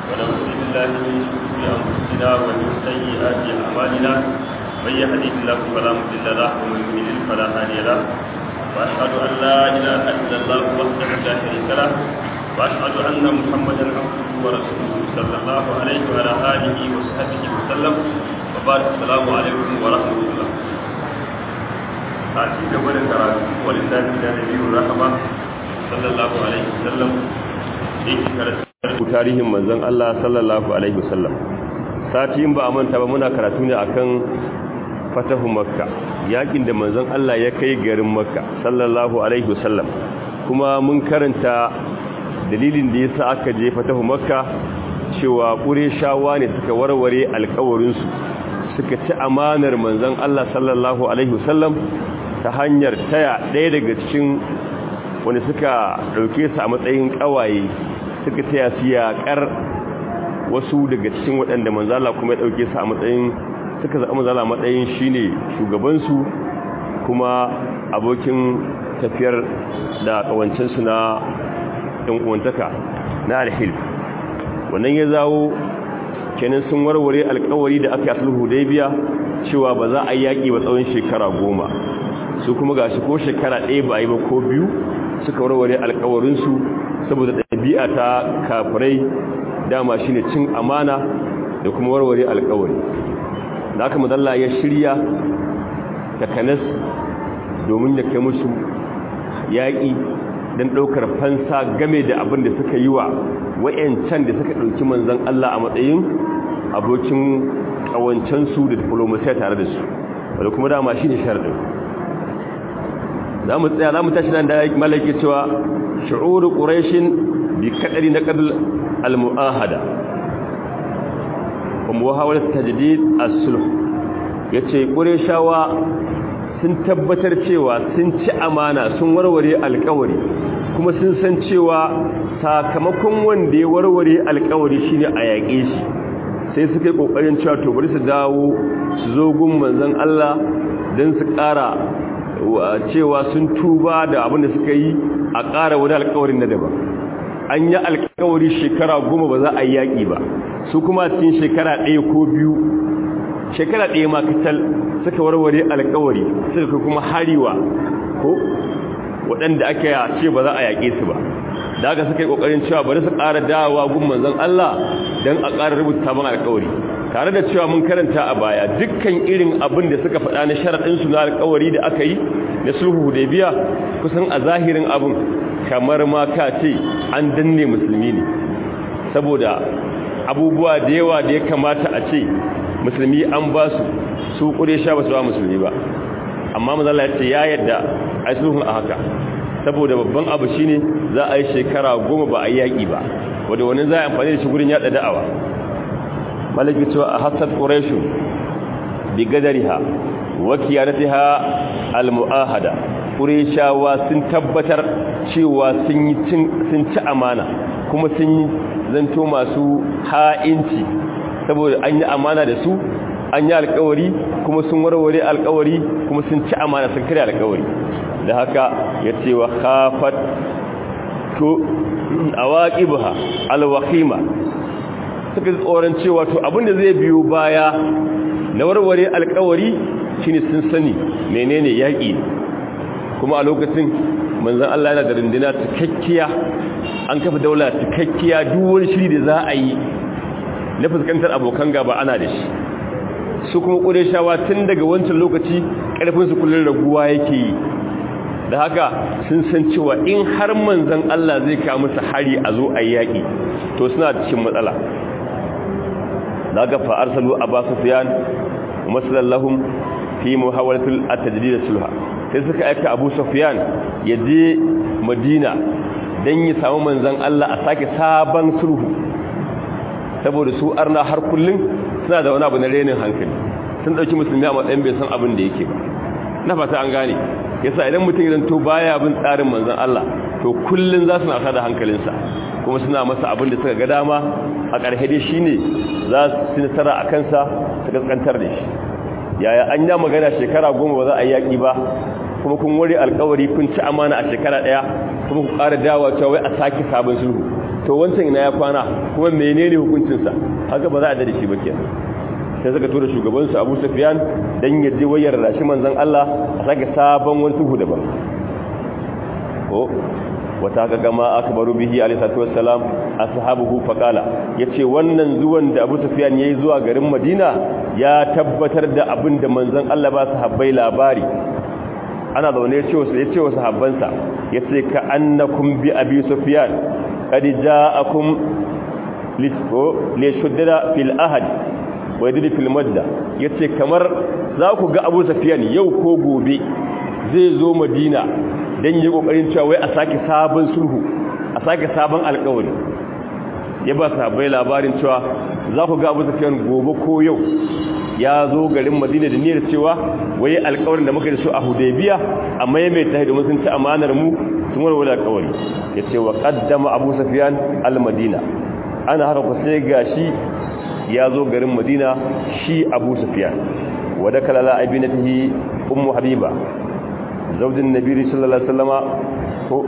ونعوذ بالله من شرور أنفسنا ومن سيئات أعمالنا من يهده الله فلا مضل له ومن يضلل فلا هادي له وأشهد أن لا إله إلا الله وحده لا شريك له وأشهد أن محمدا عبده ورسوله صلى الله عليه وعلى آله وصحبه وسلم وبارك السلام عليكم ورحمة الله a ci gaba da karatu wani tafi da nabiyu rahama sallallahu alaihi wasallam yake karatu tarihin manzon Allah sallallahu alaihi wasallam sati in ba a manta ba muna karatu ne akan fatahu makka yakin da manzon Allah ya kai garin makka sallallahu alaihi wasallam kuma mun karanta dalilin da yasa aka je fatahu makka cewa qurayshawa ne suka warware alƙawarin su suka ci amanar manzon Allah sallallahu alaihi wasallam ta hanyar taya ɗaya daga cikin wani suka ɗauke su a matsayin ƙawaye suka taya su yaƙar wasu daga cikin waɗanda manzala kuma ya ɗauke su a matsayin suka zaɓa manzala matsayin shi ne shugabansu kuma abokin tafiyar da ƙawancinsu na ɗan'uwantaka na alhil wannan ya zawo kenan sun warware alƙawari da aka yi sulhu biya cewa ba za a yi yaƙi ba tsawon shekara goma su kuma ga shi ko shekara ɗaya ba a yi ba ko biyu suka warware alkawarinsu saboda ɗabi'a ta kafirai dama shi ne cin amana da kuma warware alkawari da aka madalla ya shirya takanas domin ya kai musu yaƙi don ɗaukar fansa game da abin da suka yi wa wa'yancan da suka ɗauki manzan Allah a matsayin abokin ƙawancensu da diplomasiya tare da su wadda kuma dama shi ne sharɗin za mu tsaya za mu tashi nan da malaki cewa shu'uru quraishin bi kadari na qadl al muahada wa muhawalat tajdid as-sulh yace qurayshawa sun tabbatar cewa sun ci amana sun warware alƙawari kuma sun san cewa sakamakon wanda ya warware alƙawari shine a yaƙe shi sai suka yi kokarin cewa to bari su dawo su zo gun manzon Allah dan su ƙara cewa sun tuba da abin da suka yi a ƙara wani alkawarin na daban an yi alkawari shekara goma ba za a yi yaƙi ba su kuma cikin shekara ɗaya ko biyu shekara ɗaya ma kacal suka warware alkawari suka kuma hariwa ko waɗanda aka ce ba za a yaƙe su ba da aka suka yi ƙoƙarin cewa bari su ƙara dawowa gun manzon Allah don a ƙara rubuta sabon alkawari tare da cewa mun karanta a baya dukkan irin abin da suka faɗa na sharaɗinsu na alkawari da aka yi na sulhu hudaybiya kusan a zahirin abin kamar ma ka ce an danne musulmi ne saboda abubuwa da yawa da ya kamata a ce musulmi an ba su su ƙure sha ba su ba musulmi ba amma mazala ya ce ya yadda a sulhun a haka saboda babban abu shine za a yi shekara goma ba a yi yaƙi ba wadda wani za a amfani da shi gurin yaɗa da'awa malaki cewa a hasad ƙureshu bi gadariha wa kiyanatiha al-mu'ahada ƙureshawa sun tabbatar cewa sun yi sun ci amana kuma sun yi zanto masu ha'inci saboda an yi amana da su an yi alƙawari kuma sun warware alƙawari kuma sun ci amana sun kare alƙawari da haka ya ce wa khafat to awaqibha al-waqima suka tsoron cewa to abinda zai biyo baya na warware alkawari shine sun sani menene yaƙi kuma a lokacin manzon Allah yana da runduna cikakkiya an kafa daula cikakkiya duk wani shiri da za a yi na fuskantar abokan gaba ana da shi su kuma ƙureshawa tun daga wancan lokaci ƙarfin su kullun raguwa yake yi da haka sun san cewa in har manzon Allah zai kawo musu hari a zo a yaƙi to suna cikin matsala daga fa arsalu aba sufyan masallahum fi muhawalatul at-tajdid sulha sai suka aika abu sufyan ya je madina dan ya samu manzon Allah a sake sabon sulhu saboda su arna har kullun suna da wani abu na renin hankali sun dauki musulmi a matsayin bai san abin da yake ba na fata an gane yasa idan mutum idan to baya bin tsarin manzon Allah to kullun za su na da hankalinsa kuma suna masa abin da suka ga dama a ƙarshe dai shine za su nasara a kansa su kaskantar da shi yaya an ya magana shekara goma ba za a yi yaƙi ba kuma kun wari alkawari kun ci amana a shekara ɗaya kuma ku ƙara dawa cewa wai a sake sabon sulhu to wancan ina ya kwana kuma menene hukuncinsa haka ba za a da shi ba kenan sai suka tura shugabansu Abu Sufyan dan ya je wayar rashi manzon Allah a sake sabon wani tuhu daban ko wata ga gama akbaru bihi alayhi salatu wassalam ashabuhu faqala yace wannan zuwan da Abu Sufyan yayi zuwa garin Madina ya tabbatar da abin da manzon Allah ba sahabbai labari ana zaune ya ce wasu ya ce wasu sahabbansa yace ka annakum bi Abi Sufyan qad ja'akum lisqo li shuddada fil ahad wa yadri fil madda yace kamar za ku ga Abu Sufyan yau ko gobe zai zo Madina don yi kokarin cewa wai a sake sabon sulhu a sake sabon alkawari ya ba sahabbai labarin cewa za ku ga abu tafiyan gobe ko yau ya zo garin madina da niyyar cewa wai alkawarin da muka da su a hudaybiya a maimaita domin sun ci amanar mu sun warware alkawari ya ce wa qaddama abu sufyan al madina ana haka ku sai gashi ya zo garin madina shi abu sufyan wa dakala la abinatihi ummu habiba zaujin nabi sallallahu alaihi wasallama ko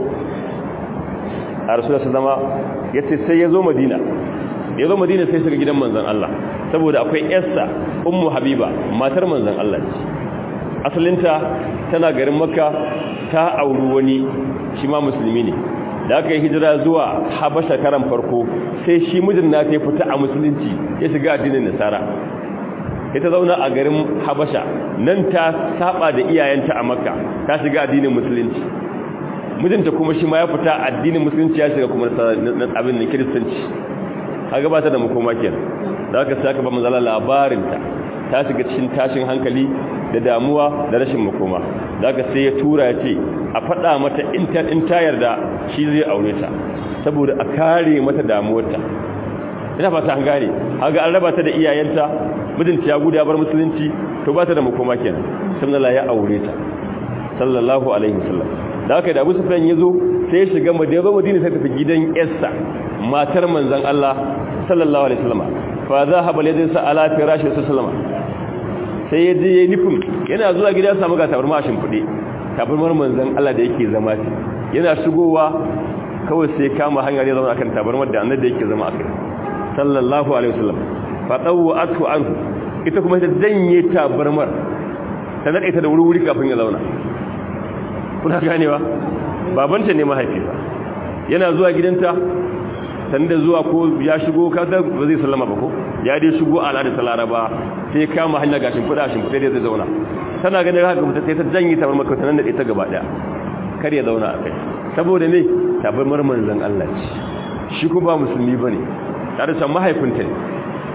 a rasulullah sallama yace sai ya zo madina ya zo madina sai shiga gidan manzon Allah saboda akwai yarsa ummu habiba matar manzon Allah ce asalinta tana garin makka ta auri wani shi ma musulmi ne da aka yi hijira zuwa habasha karan farko sai shi mijin na ta fita a musulunci ya shiga addinin nasara ita zauna a garin habasha nan ta saba da iyayenta a makka ta shiga addinin musulunci mijinta kuma shi ma ya fita addinin musulunci ya shiga kuma abin da kiristanci haka ba ta da makoma kenan da aka sai aka ba manzala labarinta ta shiga cikin tashin hankali da damuwa da rashin makoma da aka sai ya tura ya ce a faɗa mata in ta yarda shi zai aure ta saboda a kare mata damuwarta ina fata an gane haga an raba ta da iyayenta mijinta ya gudu ya bar musulunci to ba ta da makoma kenan sallallahu ya aure ta sallallahu alaihi wasallam da haka da Abu Sufyan yazo sai ya shiga Madina Madina sai tafi gidan Essa matar manzon Allah sallallahu alaihi wasallam fa zahaba ladin sa ala firashi sallallahu sai ya je yayi nufin yana zuwa gida ya samu ga tabarma a shimfide tabarmar manzon Allah da yake zama yana shigowa kawai sai kama hanyar ya zama akan tabarmar da annabi yake zama akai sallallahu alaihi wasallam fa tawatu anhu ita kuma ta janye tabarmar ta nade ta da wuri kafin ya zauna kuna ganewa babanta ne mahaififa yana zuwa gidanta sanda zuwa ko ya shigo kaga ba zai sallama ba ko ya dai shigo a al'adar ta laraba sai kama hanya gashin fuda shin fuda zai zauna tana ganin haka mutum sai ta janye tabarmar ta nan da ita gaba daya kar ya zauna a kai saboda ne tabarmar manzon Allah ce shi ko ba musulmi bane tare da mahaifinta ne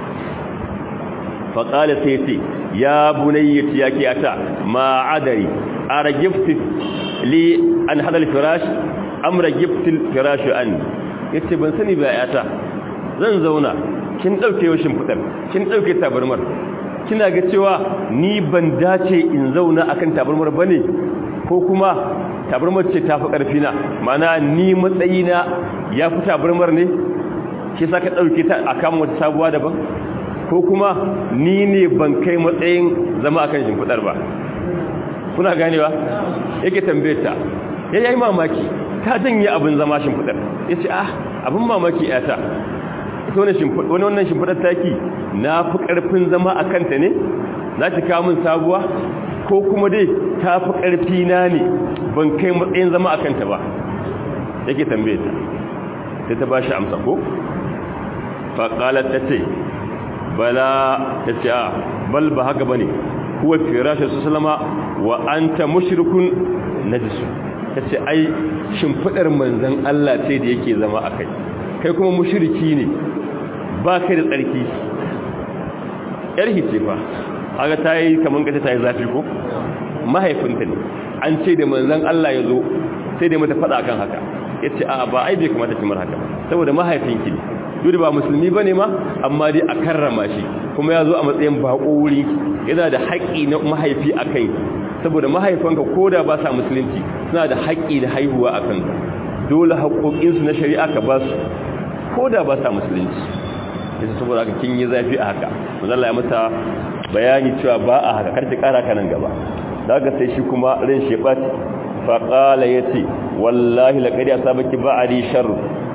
faƙala sai ce ya bunayyati ya ke ata ma adari a ragifti li an hadal firash am ragifti firash an ya ce ban sani ba yata zan zauna kin ɗauke washin fitar kin ɗauke tabarmar kina ga cewa ni ban dace in zauna akan tabarmar ba ne ko kuma tabarmar ce ta fi ƙarfina mana ni matsayina ya fi tabarmar ne shi sa ka ɗauke ta a kama wata sabuwa daban ko kuma ni ne ban kai matsayin zama akan shimfiɗar ba kuna ganewa yake tambayeta ya yi mamaki ta janye abin zama shimfiɗar ya ce ah abin mamaki yata ita wani wannan shimfiɗar taki na fi ƙarfin zama a kanta ne za ta kawo min sabuwa ko kuma dai ta fi ƙarfi na ne ban kai matsayin zama a kanta ba yake tambayeta sai ta ba shi amsa ko faƙalar ta ce bala ta ce a bal ba haka ba ne kuwa firashin su salama wa an ta mashirkun na jisu ta ce ai shimfiɗar manzan Allah ce da yake zama a kai kai kuma mashirki ne ba kai da tsarki yar hice fa aga ta yi kamar kace ta yi zafi ko mahaifinta ne an ce da manzan Allah ya zo sai da mata faɗa kan haka ya ce a ba ai bai kamata kimar haka saboda mahaifinki ne duk ba musulmi bane ma amma dai a karrama shi kuma ya zo a matsayin bako wuri yana da haƙƙi na mahaifi a kai saboda mahaifanka ko da ba sa musulunci suna da haƙƙi da haihuwa a kanka dole haƙoƙinsu na shari'a ka ba su ko da ba sa musulunci yasa saboda haka kin yi zafi a haka manzala ya mata bayani cewa ba a haka karki ƙara ka nan gaba daga sai shi kuma ran shi ɓaci faƙala ya ce wallahi laƙari a sabaki ba'ari sharru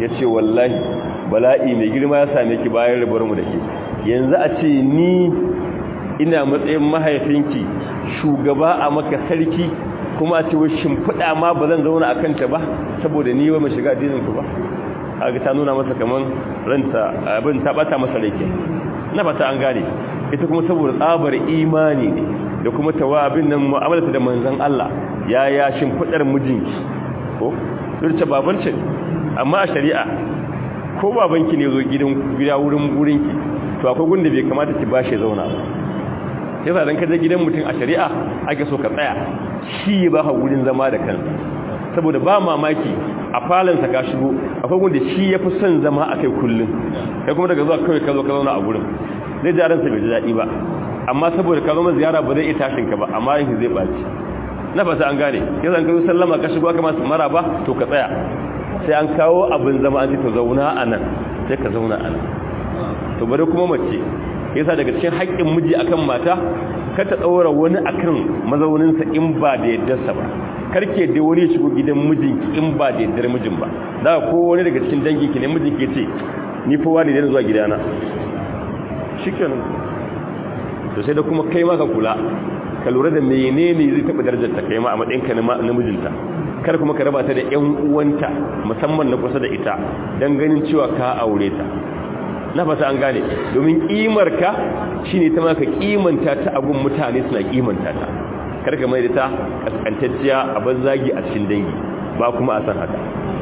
ya ce wallahi bala'i mai girma ya same ki bayan rabar mu da ke yanzu a ce ni ina matsayin mahaifinki shugaba a maka sarki kuma a ce wa shimfiɗa ma ba zan zauna a kanta ba saboda ni wa mai shiga addininku ba kaga ta nuna masa kaman ranta abin ta bata masa rake na fata an gane ita kuma saboda tsabar imani ne da kuma tawabin nan mu'amalarta da manzon Allah ya ya shimfidar mijinki ko zurce babancin amma a shari'a ko babanki ne zo gidan gida wurin gurinki to akwai gunda bai kamata ki bashi zauna ba yasa dan kaje gidan mutum a shari'a ake so ka tsaya shi ba ka gurin zama da kansa saboda ba mamaki a falansa ka shigo akwai wanda shi ya fi son zama a kai kullum kai kuma daga zuwa kawai ka zo ka zauna a gurin zai ji ransa bai ji daɗi ba amma saboda ka zama ziyara ba zai iya tashin ka ba amma yanki zai ɓaci na fata an gane ya zan kai sallama ka shigo aka masu mara ba to ka tsaya sai an kawo abin zama an ce to zauna a nan sai ka zauna a nan to bari kuma mace yasa daga cikin haƙƙin miji akan mata ka ta ɗaura wani akan mazauninsa in ba da yaddarsa ba karke da wani shigo gidan mijinki in ba da yaddar mijin ba da ko wani daga cikin danginki ne mijinki ce ni fa wani ne zuwa gidana shikenan to sai da kuma kai ma ka kula ka lura da menene zai taba darajar ta kai ma a matsayin ka na mijinta kar kuma ka raba ta da ƴan uwanta musamman na kusa da ita dan ganin cewa ka aure ta na fata an gane domin kimar ka shine ta ma ka kimanta ta abun mutane suna kimanta ta karka mai da ta kaskantacciya a banzagi a cikin dangi ba kuma a san haka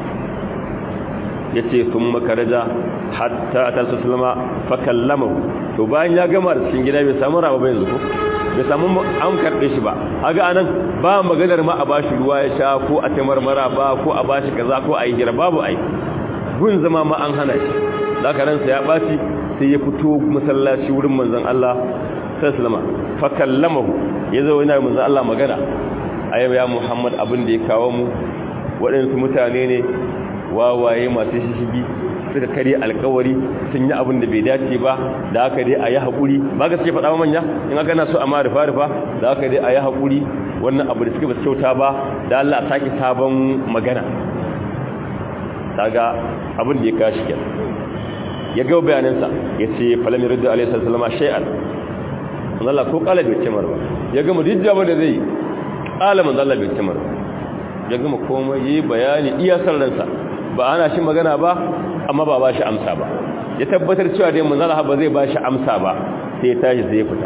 ya ce sun makaraja hatta a talsa sulama fakallamahu to bayan ya gama da cikin gida bai samu rama bayan zuku bai samu an karɓe shi ba haga anan ba maganar ma a bashi ruwa ya sha ko a tamarmara ba ko a bashi kaza ko a yi hira babu ai gun zama ma an hana shi zaka ransa ya ɓaci sai ya fito masallaci wurin manzon Allah sallama fakallamahu ya zo yana manzo Allah magana ayyaba ya Muhammad abin da ya kawo mu waɗansu mutane ne wawaye masu shishigi suka kare alkawari sun yi abin da bai dace ba da aka dai a yi haƙuri ba ga suke faɗa manya in aka na so a ma rufa rufa da aka dai a yi haƙuri wannan abu da suke ba kyauta ba da Allah a sake sabon magana kaga abin da ya kashi kenan ya ga bayanansa ya ce falam yurdu alaihi sallallahu alaihi shay'an Allah ko kala bai cimar ba ya gama dijja ba da zai kala manzo Allah bai cimar ba ya gama komai yi bayani iya san ransa ba ana shi magana ba amma ba ba shi amsa ba ya tabbatar cewa dai manzo Allah ba zai ba shi amsa ba sai ya tashi sai ya fita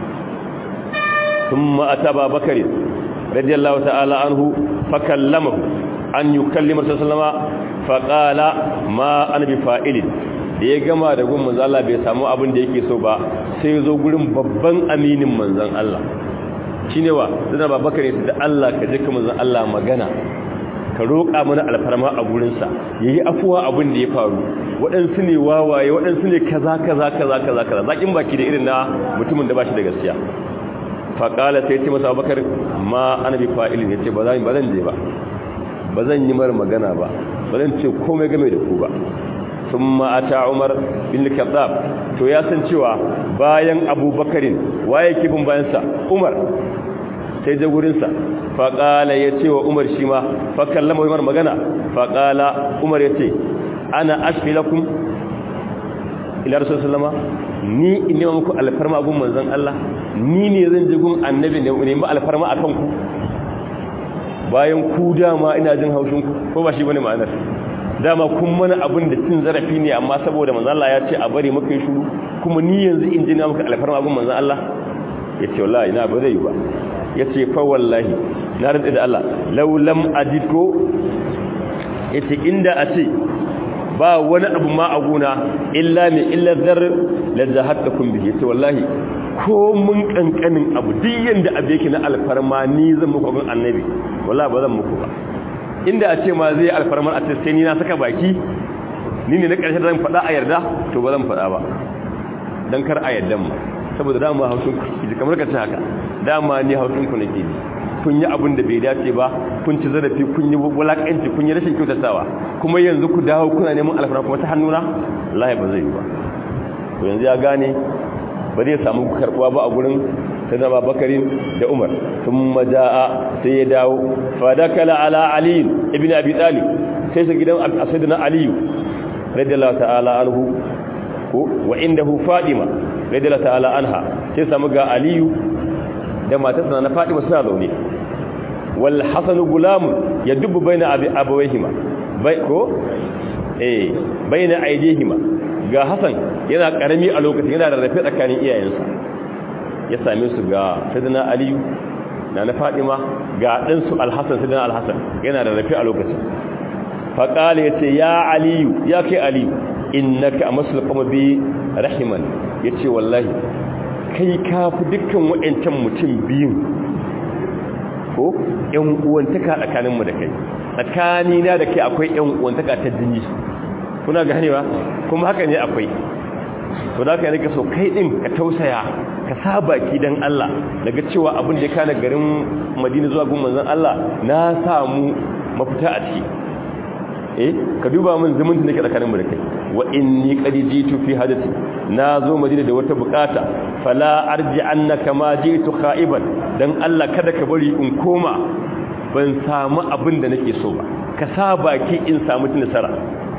thumma ataba bakari radiyallahu ta'ala anhu fakallamahu an yukallima sallallahu faqala ma ana bi fa'ilin da ya gama da gun manzan Allah bai samu abin da yake so ba sai ya zo gurin babban aminin manzan Allah shi ne wa zana babakar ya da Allah ka jika manzan Allah magana ka roƙa mana alfarma a gurinsa ya yi afuwa abin da ya faru waɗansu ne wawaye waɗansu ne kaza kaza kaza kaza kaza zaƙin baki da irin na mutumin da ba shi da gaskiya faƙala sai ce masa abubakar ma ana bi fa'ilin ya ce ba zan je ba ba zan yi mara magana ba ba zan ce komai game da ku ba sun ma'ata umar bin al to ya san cewa bayan abubakarin waye kifin bayansa umar sai je gurinsa faƙala ya ce wa umar shi ma fakallama umar magana faƙala umar ya ce ana ashfi lakum ila rasul sallama ni in nema muku alfarma gun manzon Allah ni ne zan je gun annabi ne ne ba alfarma akan ku bayan ku dama ina jin haushin ku ko ba shi bane ma'anar dama kun mana abin da cin zarafi ne amma saboda manzon Allah ya ce a bari muka yi shuru kuma ni yanzu in ji na muka alfarma gun manzon Allah ya ce wallahi ina ba zai yi ba ya ce fa wallahi na rantsa da Allah law lam ajidko ya ce inda a ce ba wani abu ma a gona illa mai illa zar la zahattakum bihi to wallahi ko mun kankanin abu duk yanda abu yake na alfarma ni zan muku gun annabi wallahi ba zan muku ba inda a ce ma zai alfarmar a sai ni na saka baki ni ne na ƙarshe zan faɗa a yarda to ba zan faɗa ba don kar a yarda mu saboda dama hausun ku kamar ka ce haka dama ni hausun ku nake ji kun yi abin da bai dace ba kun ci zarafi kun yi wulakanci kun yi rashin kyautatawa kuma yanzu ku dawo kuna neman alfarma kuma ta hannuna wallahi ba zai yi ba to yanzu ya gane ba zai samu karbuwa ba a gurin sai da bakarin da umar sun maja'a sai ya dawo fadakala ala ali ibn abi talib sai su gidan asadina aliyu radiyallahu ta'ala anhu ko wa indahu Fatima radiyallahu ta'ala anha sai samu ga Aliyu da matarsa na Fatima suna zaune wal Hasan gulam yadubbu baina abi abawayhima bai ko eh baina aidihima ga Hasan yana karami a lokacin yana rarrafe tsakanin iyayensa ya same su ga Sayyidina Aliyu na na Fatima ga dan su Al-Hasan Sayyidina Al-Hasan yana rarrafe a lokacin fa qala yace ya Aliyu ya kai Aliyu innaka amasul qama bi rahiman yace wallahi kai kafi dukkan wayancan mutum biyun ko ƴan uwantaka tsakanin mu da kai tsakani na da kai akwai ƴan uwantaka ta jini kuna ganewa kuma haka ne akwai to da kai nika so kai din ka tausaya ka saba ki dan Allah daga cewa abin da ya kana garin Madina zuwa gun manzon Allah na samu mafita a ciki eh ka duba min zumunci nake tsakaninmu da kai wa inni qad jitu fi hadathi nazo madina da wata bukata fala arji annaka ma jitu khaiban dan Allah kada ka bari in koma ban samu abin da nake so ba ka sa baki in samu nasara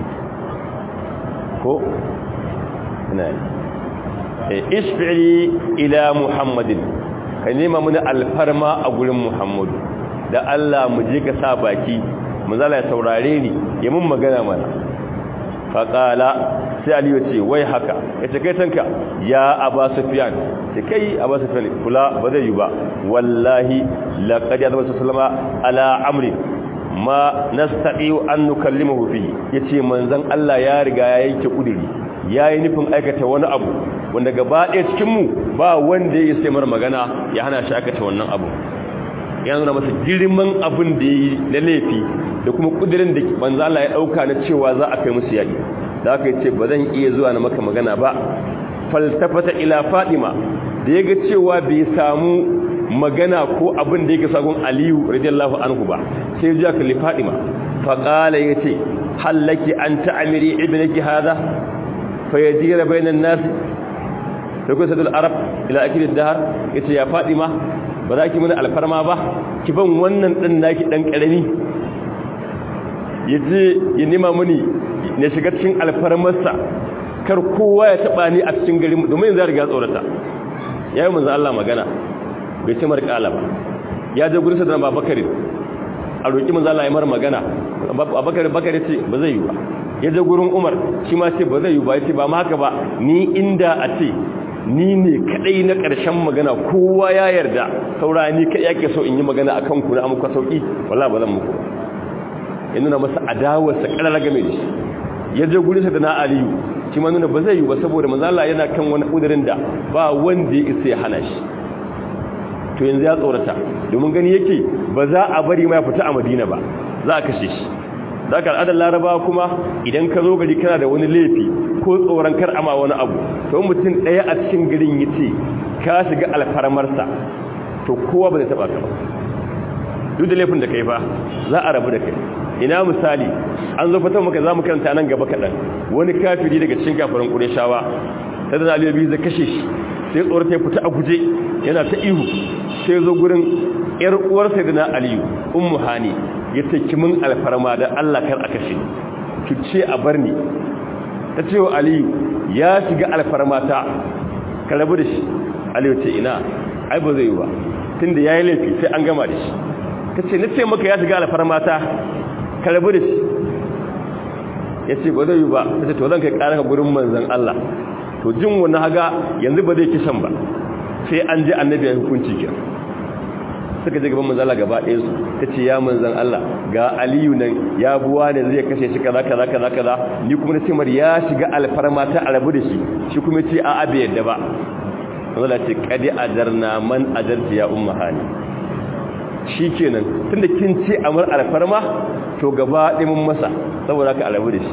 ko ina eh isfi'i ila muhammadin ka nema mun alfarma a gurin muhammadu da Allah mu je ka sa baki manzala ya saurare ni ya mun magana mana faƙala sai aliyu ce wai haka ya ce kai tanka ya aba sufiyan ce kai aba sufiyan kula ba zai yi ba wallahi laƙadi ya zama su salama ala amri ma nastaɗi an nukallimahu fi ya ce manzan Allah ya riga ya yanke ƙudiri ya yi nufin aikata wani abu wanda gaba ɗaya cikinmu ba wanda ya yi sai mara magana ya hana shi aikata wannan abu ya nuna masa girman abin da ya yi na laifi da kuma kudirin da manzo Allah ya dauka na cewa za a kai musu yaki da aka ce ba zan iya zuwa na maka magana ba faltafata ila Fatima da yaga cewa bai samu magana ko abin da yake sagon Aliyu radiyallahu anhu ba sai ya kalli Fatima fa qala yace hallaki an ta'miri ibnaki hada fayajira bainan nas sai ko sadul arab ila akil ad-dahr yace ya Fatima ba za ki mana alfarma ba ki ban wannan din naki dan karami ya je ya nema muni na shiga cikin alfarmarsa kar kowa ya taba ni a cikin garin domin yanzu riga tsorata ya yi manzan Allah magana bai ce mar kala ba ya je gurin sadar babakari a roƙi manzan Allah ya mara magana babakari bakari ce ba zai yi ba ya je gurin umar shi ma ce ba zai yi ba ya ce ba ma haka ba ni inda a ce ni ne kadai na ƙarshen magana kowa ya yarda saura ni kai yake so in yi magana akan ku na amuka sauki wallahi ba zan muku ba ya nuna masa adawarsa ƙarar game da shi ya je guri sa da na aliyu shi ma nuna ba zai yi ba saboda manzala yana kan wani ƙudurin da ba wanda ya isa ya hana shi to yanzu ya tsorata domin gani yake ba za a bari ma ya fita a madina ba za a kashe shi za ka al'adar laraba kuma idan ka zo gari kana da wani laifi ko tsoron kar ama wani abu to mutum ɗaya a cikin garin ya ce ka shiga alfarmarsa to kowa ba zai taɓa ka ba duk da laifin da kai ba za a rabu da kai ina misali an zo fatan maka za mu karanta nan gaba kaɗan wani kafiri daga cikin kafirin ƙureshawa ta da aliyu biyu zai kashe shi sai tsorata ya fita a guje yana ta ihu sai zo gurin yar uwar sayyidina aliyu ummu hani ya taki min alfarma da Allah kar a kashe ki ce a bar ni ta ce wa aliyu ya shiga alfarma ta ka rabu da shi aliyu ce ina ai ba zai yi ba tunda yayi laifi sai an gama da shi ta ce na ce maka ya shiga alfarma ta ka rabu da shi ya ce ba zai yi ba ta ce to zan kai ƙarar gurin manzan Allah to jin wani haga yanzu ba zai kisan ba sai an ji annabi ya hukunci ke suka je gaban manzan Allah gaba ɗaya su ta ce ya manzan Allah ga aliyu nan ya buwa ne zai kashe shi kaza kaza kaza kaza ni kuma na ce mar ya shiga alfarma ta a rabu da shi shi kuma ce a abe yadda ba manzan ce kadi ajarna man ajarti ya umma hani shi kenan tunda kin ce amar alfarma to gaba ɗimin masa saboda ka alabu da shi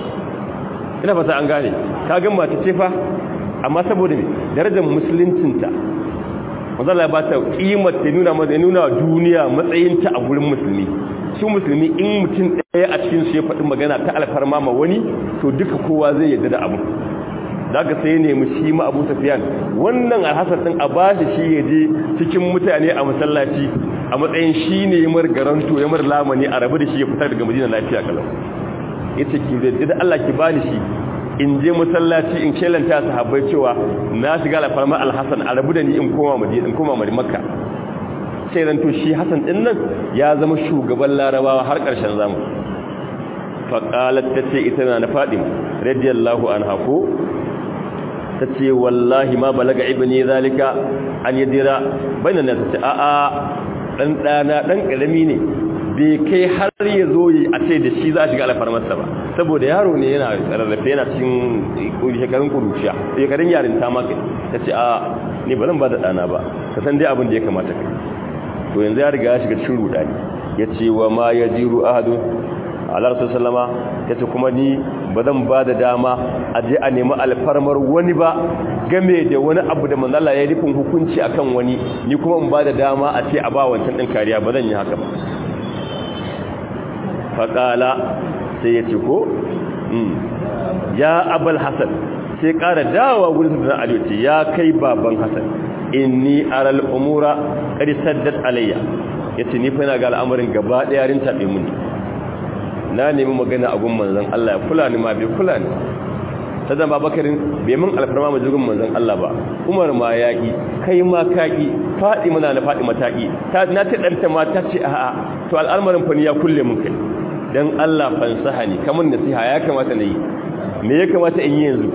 ina fata an gane ka gan mata ce fa amma saboda ne darajar musuluncinta mazala ba ta kimar ta nuna maza nuna duniya matsayinta a gurin musulmi su musulmi in mutum ɗaya a cikin su ya faɗi magana ta alfarma ma wani to duka kowa zai yarda da abu daga sai nemi shi ma abu safiyan wannan alhassan ɗin a ba shi shi ya je cikin mutane a masallaci a matsayin shi ne mar garanto ya mar lamani a rabu da shi ya fitar daga madina lafiya kalau yace ki da Allah ki bani shi in je masallaci in kelanta sahabbai cewa na shiga alfarma alhassan a rabu da ni in koma madina in koma makka sai ran to shi hasan din nan ya zama shugaban larabawa har karshen zamu fa qalat tace ita na fatima radiyallahu anha ko tace wallahi ma balaga ibni zalika an yadira bainan nas tace a a dan dana dan karami ne bai kai har ya zo yi a ce da shi za a shiga alfarmarsa ba saboda yaro ne yana rarrafe yana cikin shekarun kuruciya shekarun yarinta maka ta ce a ne ba zan ba da ɗana ba ka san dai abin da ya kamata kai to yanzu ya riga ya shiga cikin rudani ya ce wa ma ya jiru ahadu alar su salama ya ce kuma ni ba zan ba da dama a je a nemi alfarmar wani ba game da wani abu da manzala ya rufin hukunci akan wani ni kuma in ba da dama a ce a ba wancan ɗin kariya ba zan yi haka ba faƙala sai ya ce ko ya abal hasan sai ƙara dawa wurin da aliyu ce ya kai baban hasan inni aral umura qad saddat alayya yace ni fa ina ga al'amarin gaba daya rin tabe mun na nemi magana a gun manzon Allah ya kula ni ma bai kula ni ta zama bakarin bai mun alfarma majugun manzon Allah ba Umar ma yaki kai ma kaki Fatima na Fatima mataki ta na ta danta ma ta ce a'a to al'amarin fa ni ya kulle mun kai dan Allah fansaha ni kamun nasiha ya kamata nayi me ya kamata in yi yanzu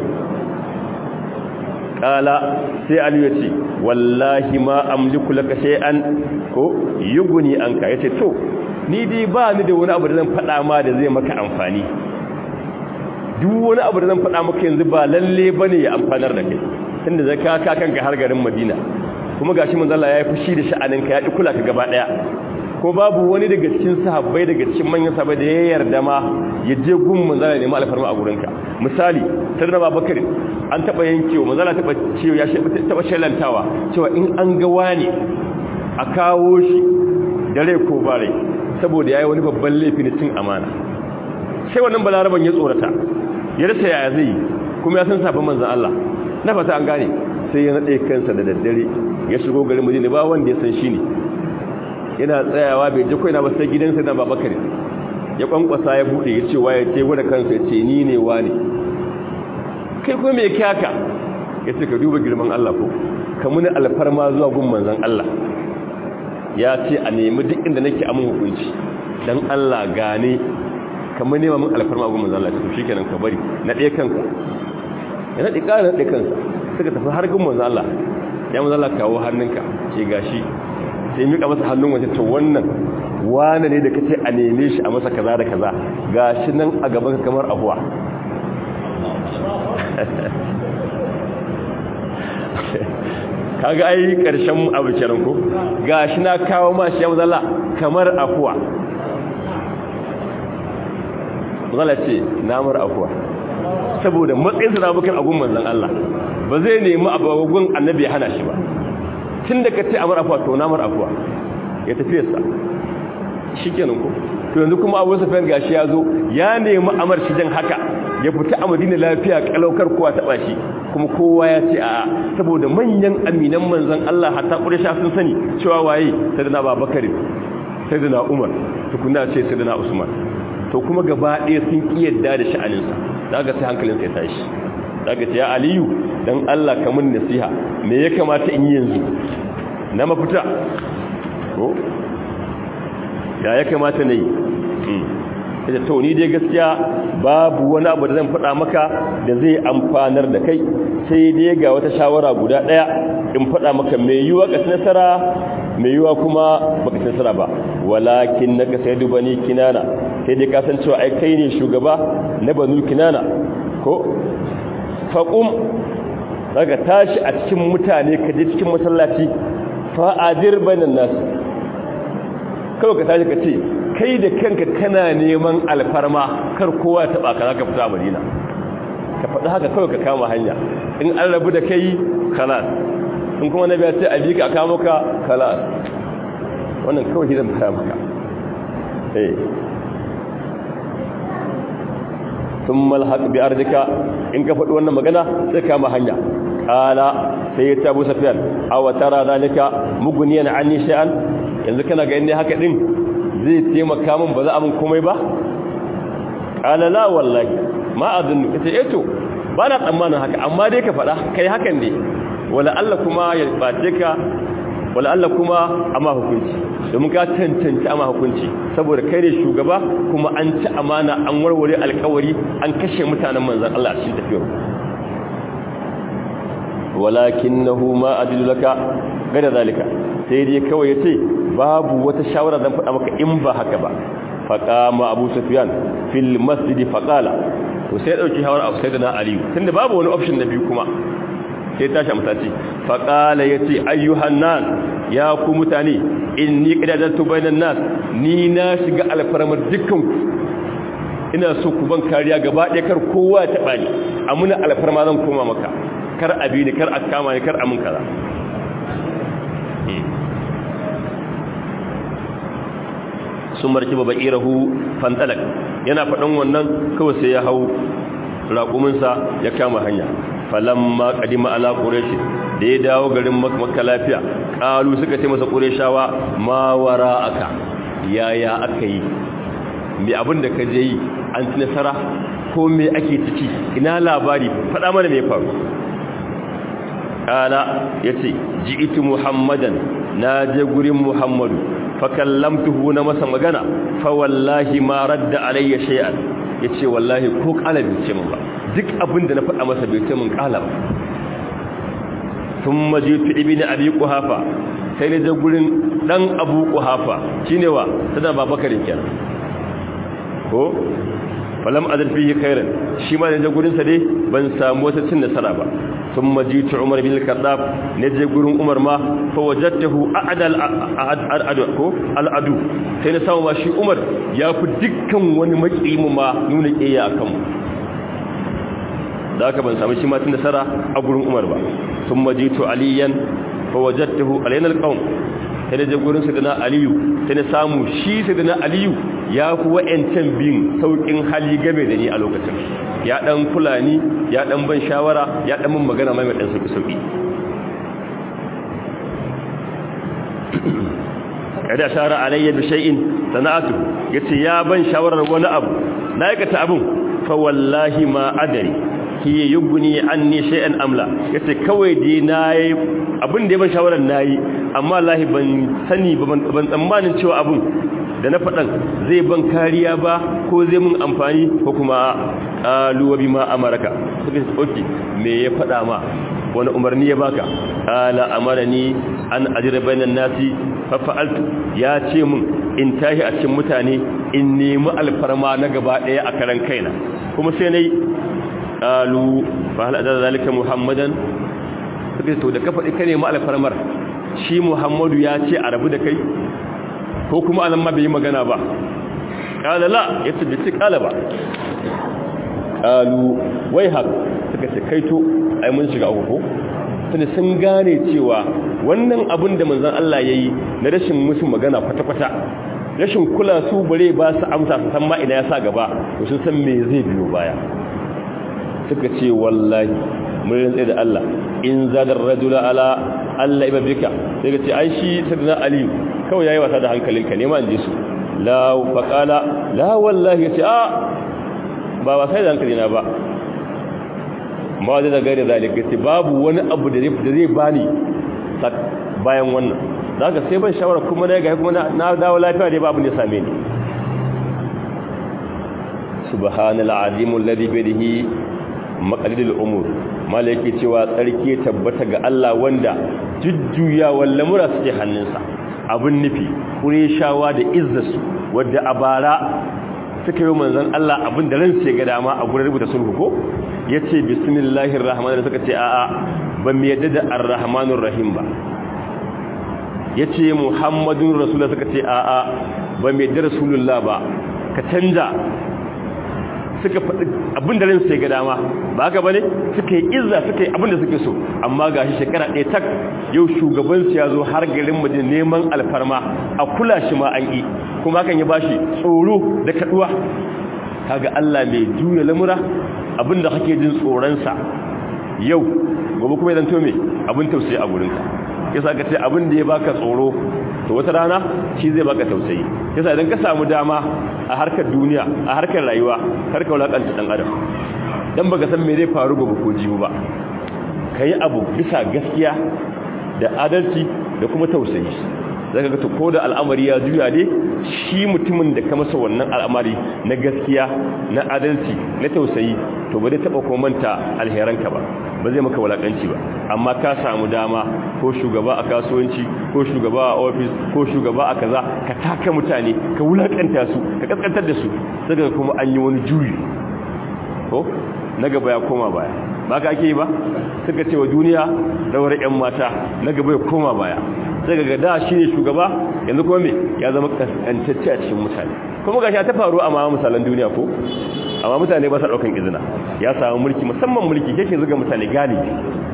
kala sai Ali ya ce wallahi ma amliku laka shay'an ko yuguni anka yace to ni dai ba ni da wani abu da zan faɗa ma da zai maka amfani duk wani abu da zan faɗa maka yanzu ba lalle bane ya amfanar da kai tunda zaka ka kanka har garin Madina kuma gashi manzo Allah ya yi fushi da sha'aninka ya kula ka gaba daya ko babu wani daga cikin sahabbai daga cikin manyan sahabbai da ya yarda ma ya je gun manzala ne ma alfarma a gurinka misali sarna babakar an taba yankewa manzala taba cewa ya taba shelantawa cewa in an ga wani a kawo shi dare ko bare saboda yayi wani babban laifi na cin amana sai wannan balaraban ya tsorata ya rasa yaya zai kuma ya san sabon manzon Allah na fata an gane sai ya nade kansa da daddare ya shigo garin Madina ba wanda ya san shi ne yana tsayawa bai ji koina ba sai gidansa na babakar ya kwankwasa ya bude ya ce waye ce gwada kansa ya ce ni ne wane kai kuma mai kyaka ya ce ka duba girman Allah ko ka muni alfarma zuwa gun manzan Allah ya ce a nemi duk inda nake amin hukunci dan Allah gane ka muni nema mun alfarma gun manzan Allah to shikenan ka bari na ɗaya kanka ya naɗe ƙara naɗe kansa suka tafi har gun manzan Allah ya manzan Allah kawo hannunka ce gashi sai mika masa hannun waje to wannan wane ne da kace a neme shi a masa kaza da kaza gashi nan a gaban kamar abuwa kaga ai karshen abu kenan ko gashi na kawo ma shi mazalla kamar afuwa mazalla ce namar afuwa saboda matsayin sa bukan agun manzon Allah ba zai nemi abugun annabi ya hana shi ba tun da ka ce amur afuwa to namar afuwa ya tafi yasa shi kenan ko to yanzu kuma abu safiyar gashi ya zo ya nemi amar shi jan haka ya fita a madina lafiya kalaukar kowa taɓa shi kuma kowa ya ce a saboda manyan aminan manzan Allah hatta ƙurisha sun sani cewa waye sadana babakar sadana umar tukuna ce sadana usman to kuma gaba ɗaya sun ƙi yadda da sha'aninsa za ga sai hankalinsa ya tashi za ga ce ya aliyu don Allah ka mun nasiha me ya kamata in yi yanzu na mafita ko ya ya kamata na yi ita to ni dai gaskiya babu wani abu da zan faɗa maka da zai amfanar da kai sai dai ga wata shawara guda ɗaya in faɗa maka mai yiwa ka nasara mai yiwa kuma baka nasara ba walakin naka sai duba ni kinana sai dai ka san cewa ai kai ne shugaba na banu kinana ko faqum daga tashi a cikin mutane ka je cikin masallaci fa'adir bainan nas kawai ka tashi ka ce kai da kanka kana neman alfarma kar kowa ya taba ka zaka fita Madina ka faɗi haka kawai ka kama hanya in an rabu da kai kalas in kuma nabi ya ce a bika aka maka kalas wannan kawai zan fara maka eh thumma alhaq bi ardika in ka faɗi wannan magana sai kama hanya qala sai ta Abu Sufyan aw tara zalika mugniyan anni shay'an yanzu kana ga inda haka din zai taimaka min ba za a min komai ba qala la wallahi ma adunnu kace eh to ba na tsammanin haka amma dai ka faɗa kai hakan ne wala Allah kuma ya bace ka wala Allah kuma amma hukunci domin ka tantance amma hukunci saboda kai ne shugaba kuma an ci amana an warware alƙawari an kashe mutanen manzon Allah a cikin tafiyar walakinahu ma adilu laka gada zalika sai dai kawai yace babu wata shawara zan faɗa maka in ba haka ba faqama abu sufyan fil masjid faqala to sai dauki hawar abu sayyidina ali tunda babu wani option na biyu kuma sai tashi a mutaci faqala yace ayyuhan nas ya ku mutane inni qadadtu bainan nas ni na shiga alfarmar dukkan ku ina so ku ban kariya gaba ɗaya kar kowa ya taɓa ni amuna alfarma zan koma maka kar abi ni kar a kama ni kar amin kaza sun marki baba irahu fantalak yana faɗin wannan kawai sai ya hau raƙuminsa ya kama hanya falamma kadima ala quraish da ya dawo garin makka lafiya qalu suka ce masa qurayshawa ma wara'aka yaya aka yi me abin da ka je yi an ci nasara ko me ake ciki ina labari faɗa mana me faru kala yace ji'tu muhammadan na je gurin muhammadu fa kallamtuhu na masa magana fa wallahi ma radda alayya shay'an yace wallahi ko kalabi ce mun ba duk abin da na faɗa masa bai ce mun kala ba thumma ji'tu ibni abi quhafa sai na je gurin dan abu quhafa shine wa sadan babakarin kenan ko falam adal fihi khairan shi ma da gurin sa dai ban samu wata cin nasara ba thumma jitu umar bin al-khattab naje gurin umar ma fa wajadtahu a'dal a'adu ko al-adu sai na samu ma shi umar ya fi dukkan wani makimu ma nuna kiyaye akan mu da haka ban samu shi ma cin nasara a gurin umar ba thumma jitu aliyan fa wajadtahu alayna al-qawm sai na je gurin sadana aliyu sai na samu shi sadana aliyu ya fi wa'yancan bin sauƙin hali game da ni a lokacin ya ɗan fulani ya ɗan ban shawara ya ɗan min magana mai ɗan sauƙi-sauƙi kada shara alayya bi shay'in sana'atu yace ya ban shawarar wani abu na aikata abun fa wallahi ma adari ki yuguni anni shay'an amla yace kawai dai nayi abin da ya ban shawarar nayi amma wallahi ban sani ba ban tsammanin cewa abun da na faɗan zai ban kariya ba ko zai mun amfani ko kuma ƙaluwa bi ma amaraka suka ce oke me ya faɗa ma wani umarni ya baka ala amarani an ajira bainan nasi fa fa'altu ya ce mun in tashi a cikin mutane in nemi alfarma na gaba ɗaya a karan kaina kuma sai nayi qalu fa hal adala zalika muhammadan suka ce to da ka faɗi ka nemi alfarmar shi muhammadu ya ce a rabu da kai ko kuma anan ma bai yi magana ba kala la ya tabbaci kala ba kalu wai hak suka ce kaito ai mun shiga uku tunda sun gane cewa wannan abin da manzon Allah yayi na rashin musu magana kwata-kwata rashin kula su bare ba su amsa su san ma ina ya sa gaba to sun san me zai biyo baya suka ce wallahi mun rantsa da Allah in zadar rajula ala Allah ibadika sai ka ce ai shi sayyidina aliyu kawai yayi wasa da hankalinka ne ma inji su la faqala la wallahi yace a ba wasa da hankalina ba ma da daga da zalika yace babu wani abu da zai bani bayan wannan zaka sai ban shawara kuma na ga kuma na dawo lafiya dai babu ne same ni subhanal azim alladhi bi yadihi maqalidul umur malaki cewa tsarki tabbata ga Allah wanda jujjuyawan lamura suke hannunsa abin nufi kureshawa da izzarsu wadda a bara suka yi manzan Allah abin da ransu ga dama a gurin rubuta sulhu ko ya ce bismillahir rahmanir suka ce a'a ba mu yadda da ar-rahmanir rahim ba ya ce muhammadun rasulullah suka ce a'a ba mu yadda rasulullah ba ka canja suka faɗi abin da ransu ga dama ba haka bane suka yi izza suka yi abin da suke so amma gashi shekara ɗaya tak yau shugabansu ya zo har garin madina neman alfarma a kula shi ma an yi kuma hakan ya bashi tsoro da kaduwa kaga Allah mai juya lamura abin da kake jin tsoronsa yau gobe kuma idan to me abin tausayi a gurinka yasa ka ce abin da ya baka tsoro to wata rana shi zai baka tausayi yasa idan ka samu dama a harkar duniya a harkar rayuwa karka wulakanta dan adam dan baka san me zai faru gobe ko jibi ba kai abu bisa gaskiya da adalci da kuma tausayi zaka ga to ko da al'amari ya juya ne shi mutumin da ka masa wannan al'amari na gaskiya na adalci na tausayi to ba zai taba ko manta alheranka ba ba zai maka walakanci ba amma ka samu dama ko shugaba a kasuwanci ko shugaba a ofis ko shugaba a kaza ka taka mutane ka wulakanta su ka kaskantar da su saka kuma an yi wani juyi ko na gaba ya koma baya ba ka ake yi ba suka ce wa duniya rawar 'yan mata na gaba ya koma baya sai ga da shi ne shugaba yanzu kuma me ya zama kaskantacce a cikin mutane kuma gashi ta faru a ma misalan duniya ko amma mutane ba sa daukan izina ya samu mulki musamman mulki yake zuga mutane galibi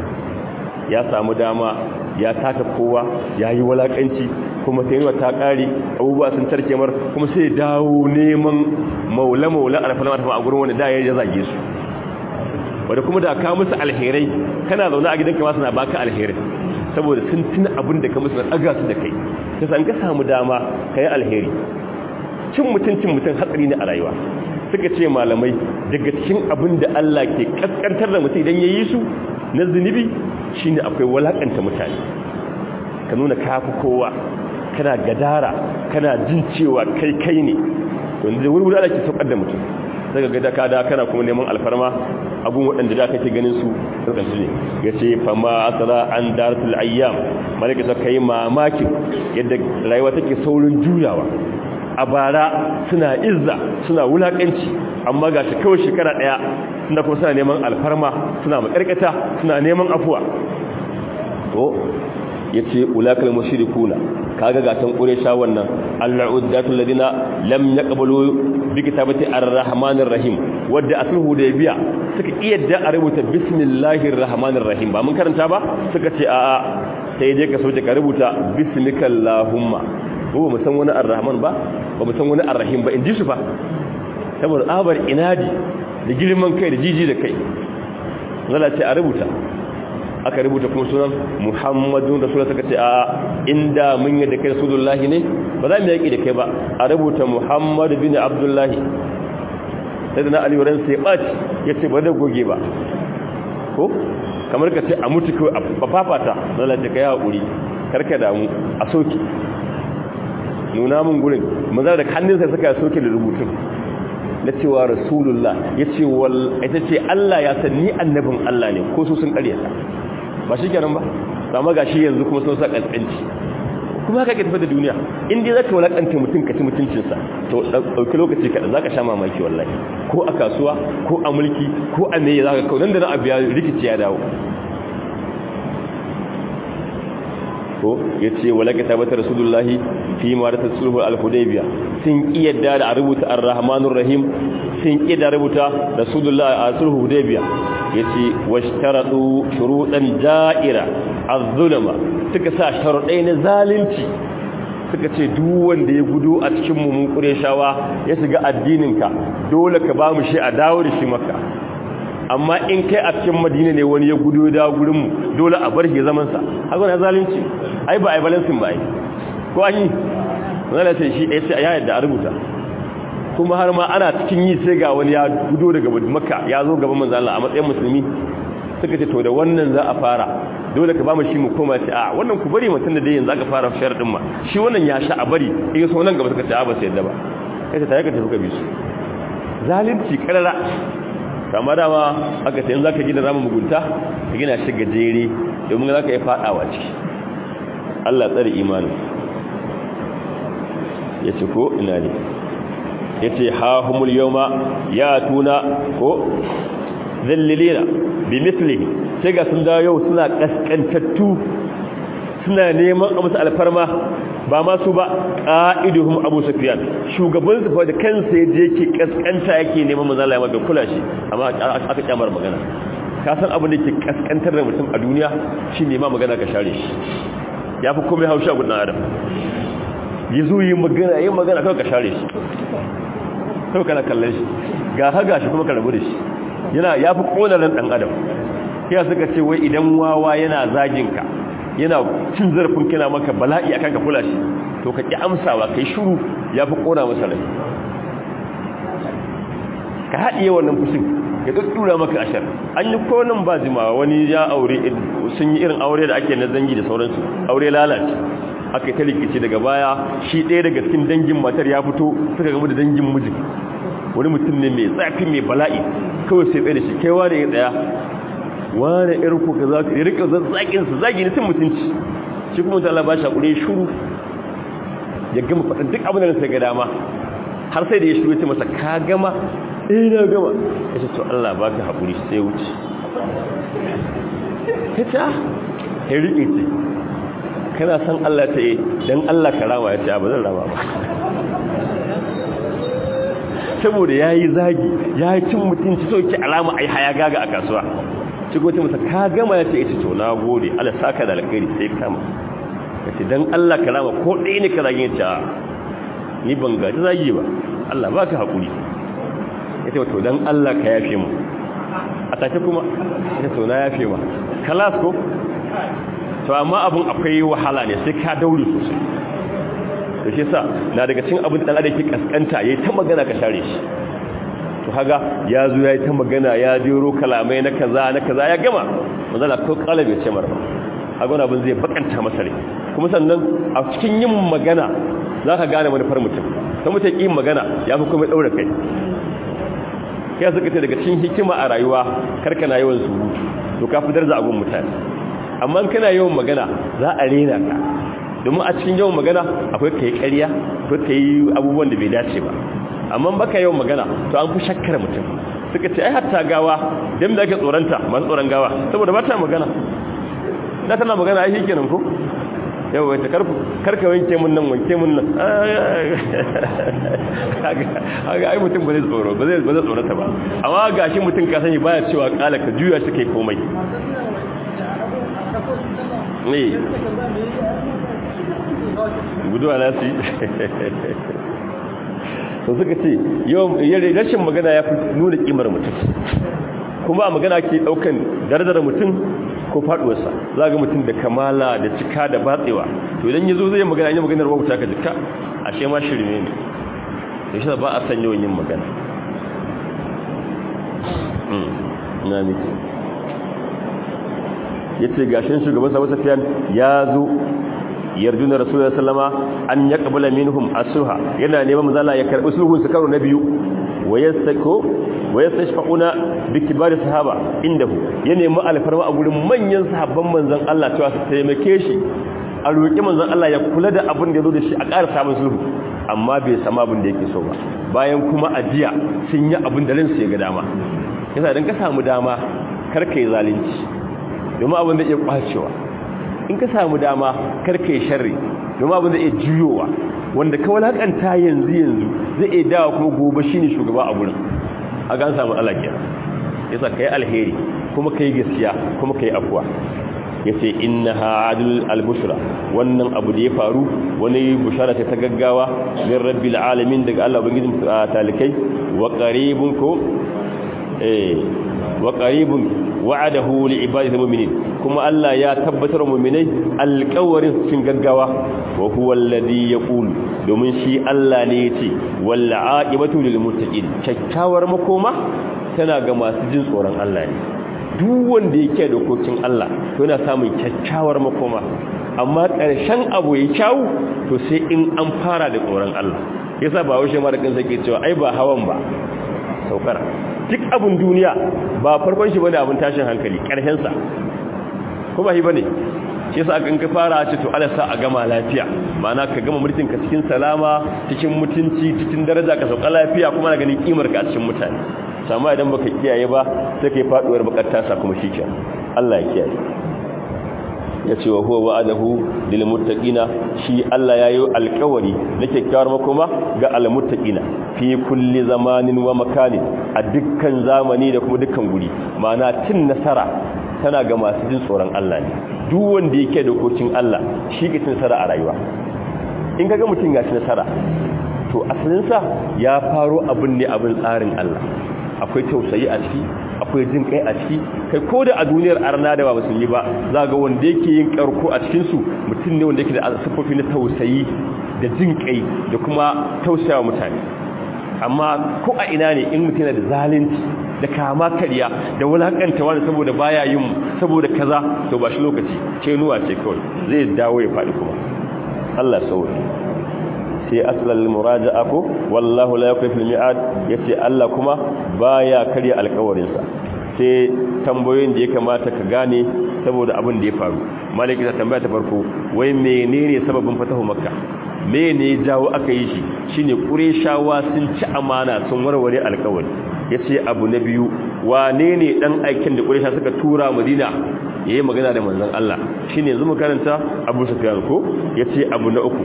ya samu dama ya taka kowa ya yi walakanci kuma sai yawa ta kare abubuwa sun tarke mar kuma sai dawo neman maula maula alfalama ta a gurin wani da ya zage su wadda kuma da ka musu alherai kana zaune a gidanka ma suna baka alherai saboda sun tuna abin da ka musu na ɗaga su da kai ta san ka samu dama ka yi alheri cin mutuncin mutum hatsari ne a rayuwa suka ce malamai daga cikin abin da Allah ke kaskantar da mutum idan ya yi su na zunubi shine akwai walakanta mutane ka nuna kafi kowa kana gadara kana jin cewa kai kai ne wanda wurwuri Allah ke saukar da mutum daga gada ka da kana kuma neman alfarma abun waɗanda da kake ganin su tsarkansu ne ya ce fama asara an daratul ayyam malaka ta kai mamakin yadda rayuwa take saurin juyawa a bara suna izza suna wulakanci amma ga shi kawai shekara ɗaya suna kuma suna neman alfarma suna makarkata suna neman afuwa to ya ce ulakal mushrikuna kaga gatan quraysha wannan al-uddatul ladina lam yaqbalu bi kitabati ar-rahmanir rahim wadda asluhu da biya suka iyadda a rubuta bismillahir rahmanir rahim ba mun karanta ba suka ce a'a sai dai ka soke ka rubuta bismikallahumma ko mu san wani ar-rahman ba ba mu san wani ar-rahim ba in ji su fa saboda abar inadi da girman kai da jiji da kai zalla ce a rubuta aka rubuta kuma sunan muhammadun rasulullah suka ce a inda mun yi da kai rasulullahi ne ba za mu yaki da kai ba a rubuta muhammad bin abdullahi sai da na ali wurin sai ɓaci ya ce ba da goge ba ko kamar ka ce a mutu kawai a fafata lalace ka yi haƙuri karka damu a soke nuna mun gurin maza da hannunsa suka soke da rubutun na cewa rasulullah ya ce ita ce Allah ya san ni annabin Allah ne ko su sun ƙaryata ba shi kenan ba sama ga shi yanzu kuma sun sa ƙasƙanci kuma haka ke tafi da duniya in dai za ka walakanta mutum ka ci mutuncinsa to ɗauki lokaci kaɗan za ka sha mamaki wallahi ko a kasuwa ko a mulki ko a meye za ka kawo nan da na abu ya rikici ya dawo ko ya ce walaka tabbata rasulullahi fi marata sulhu al-hudaybiya sun kiyarda da a rubuta ar-rahmanur rahim sun kiyarda rubuta rasulullahi a sulhu hudaybiya yace washtaratu shurutan ja'ira az-zulma suka sa sharuɗai na zalunci suka ce duk wanda ya gudu a cikin mu mun kureshawa ya shiga addininka dole ka ba mu shi a dawo da shi maka amma in kai a cikin madina ne wani ya gudu da gurin mu dole a bar shi zaman sa haka na zalunci ai ba ai balansin ba ai ko an yi zalla ce shi sai ya yadda a rubuta kuma har ma ana cikin yi sai ga wani ya gudu daga makka ya zo gaban manzo Allah a matsayin musulmi suka ce to da wannan za a fara dole ka ba mu shi mu koma ce a wannan ku bari mutum da dai yanzu aka fara sharadin ma shi wannan ya sha a bari in so nan gaba suka ce a ba sai yadda ba kai ta yaka tafi ka bi su zalunci karara kama dama aka ce in zaka gina ramin mugunta ka gina shi gajere domin zaka yi fadawa ciki Allah tsare imanin yace ko ina ne yace ha humul yawma ya tuna ko zallilina bi mislihi sai ga sun dawo yau suna kaskantattu suna neman a musu alfarma ba ma su ba qa'iduhum abu sufyan shugaban su fa da kansa yaje yake kaskanta yake neman manzo Allah ya mada kula shi amma aka kyamar magana ka san abin da yake kaskantar da mutum a duniya shine ma magana ka share shi yafi komai haushi a gudun adam yazo yi magana yi magana kawai ka share shi kawai kana kallon shi ga haga shi kuma ka rabu da shi yana yafi konarin dan adam ya suka ce wai idan wawa yana zagin ka yana cin zarafin kana maka bala'i akan ka kula shi to ka ki amsawa kai shiru yafi kona masa rai ka haɗiye wannan fushin ya ɗuɗɗura maka ashar an yi konin ba jimawa wani ya aure sun yi irin aure da ake na zangi da sauransu aure lalace aka yi ta rikici daga baya shi ɗaya daga cikin dangin matar ya fito suka gaba da dangin mijin wani mutum ne mai tsafi mai bala'i kawai sai tsaye da shi kai wane ya tsaya wane irin ko ka za ka yi rika zazzakin su zagi ne cin mutunci shi kuma Allah ba shi hakuri shuru ya gama faɗin duk abin da sai ga dama har sai da ya shuru ya ce masa ka gama eh na gama ya ce to Allah ba ka hakuri sai wuce ta ta ya riƙe ce kana san Allah ta yi don Allah ka rama ya ce ba zan rama ba saboda ya yi zagi ya yi cin mutunci sauki alama a yi haya gaga a kasuwa shigo ta masa ka gama ya ce ita to na gode ala saka da alkhairi sai kama ya ce don Allah ka rama ko ɗaya ne ka zagi ya ce ni ban gaji zagi ba Allah ba ka haƙuri ya ce to don Allah ka yafe mu a take kuma ya to na yafe ma kalas ko to amma abun akwai wahala ne sai ka daure sosai to shi sa na daga cikin abin da dan ke kaskanta yayi ta magana ka share shi to haga ya zo yayi ta magana ya jero kalamai na kaza na kaza ya gama manzala ko kalabe ce marba haga wannan abin zai bakanta masa rai kuma sannan a cikin yin magana zaka gane manufar mutum sai mutum yin magana ya fi kuma daura kai kai suka ce daga cikin hikima a rayuwa karkana yawan surutu to ka fitar da abun mutane amma kana yawan magana za a rena ka domin a cikin yawan magana akwai kai ƙarya akwai kai abubuwan da bai dace ba amma baka yawan magana to an fi shakkar mutum suka ce ai hatta gawa dan da ake tsoranta masu tsoron gawa saboda ba ta magana da tana magana ai shikenan ko yau wai ta karfu karka wanke mun nan wanke mun nan kaga ai mutum ba zai tsoro ba zai ba zai tsorata ba amma gashi mutum ka sani baya cewa kala ka juya shi kai komai ne guduwa na su so suka ce yawan rashin magana ya fi nuna kimar mutum kuma a magana ke daukan dardar mutum ko faduwarsa za ga mutum da kamala da cika da batsewa to idan ya zo zai magana yin maganar wauta ka jika ashe ma shirme ne da shi ba a san yawan yin magana na miki ya ce gashin shugaban sabon safiyan ya zo yarjuna rasulullah sallama an ya kabula minhum asuha yana neman mazala ya karbi sulhun su karo na biyu wayastako wayastashfauna bi kibari sahaba indahu ya nemi alfarma a gurin manyan sahabban manzon Allah cewa su taimake shi a roki manzon Allah ya kula da abin da yazo da shi a ƙara samun sulhu amma bai sama abin da yake so ba bayan kuma ajiya sun yi abin da ransu ya ga dama yasa dan ka samu dama kar kai zalunci domin abin da ya kwacewa in ka samu dama karka yi sharri domin abin zai iya juyowa wanda ka walakanta yanzu yanzu zai iya dawa kuma gobe shine shugaba a gurin a gan samu alaƙiya yasa kai alheri kuma kai gaskiya kuma kai afwa yace innaha adul albushra wannan abu da ya faru wani bushara ta gaggawa min rabbil alamin daga Allah ubangijin talikai wa qaribun ko eh wa qaribun wa'adahu li ibadihi mu'minin kuma Allah ya tabbatar mu'minai alƙawarin cikin gaggawa wa huwa alladhi yaqulu domin shi Allah ne yace wal aqibatu lil muttaqin kyakkyawar makoma tana ga masu jin tsoron Allah ne duk wanda yake dokokin Allah to yana samun kyakkyawar makoma amma ƙarshen abu ya kyawu to sai in an fara da tsoron Allah yasa ba haushe ma da kansa ke cewa ai ba hawan ba saukar duk abin duniya ba farkon shi bane abin tashin hankali ƙarshen sa ko ba shi bane shi yasa kan ka fara ce to Allah sa a gama lafiya ma'ana ka gama mulkin ka cikin salama cikin mutunci cikin daraja ka sauka lafiya kuma na ganin kimar ka a cikin mutane sama idan baka kiyaye ba sai kai faduwar bakar sa kuma shikenan Allah ya kiyaye ya ce wa huwa wa'adahu lil muttaqina shi Allah yayi alƙawari na kyakkyawar makoma ga al muttaqina fi kulli zamanin wa makanin a dukkan zamani da kuma dukkan guri ma'ana cin nasara tana ga masu jin tsoron Allah ne duk wanda yake dokokin Allah shi ke cin nasara a rayuwa in kaga mutum ya ci nasara to asalin sa ya faro abin ne abin tsarin Allah akwai tausayi a ciki akwai jin kai a ciki kai ko da a duniyar arna da ba musulmi ba za ga wanda yake yin karko a cikin su mutum ne wanda yake da sifofi na tausayi da jin kai da kuma tausayawa mutane amma ko a ina ne in mutum yana da zalunci da kama karya da wulakanta wani saboda baya yin saboda kaza to ba shi lokaci ce nuwa ce kawai zai dawo ya faɗi kuma Allah sauri sai asalal muraja'a ko wallahu la yakfi fil mi'ad yace Allah kuma baya karya alƙawarin sa sai tambayoyin da ya kamata ka gane saboda abin da ya faru maliki ta tambaya ta farko wai menene sababin fatahu makka mene jawo aka yi shi shine qurayshawa sun ci amana sun warware alƙawari yace abu na biyu wane ne dan aikin da quraysha suka tura madina yayi magana da manzon Allah shine yanzu mu karanta Abu Sufyan ko yace abu na uku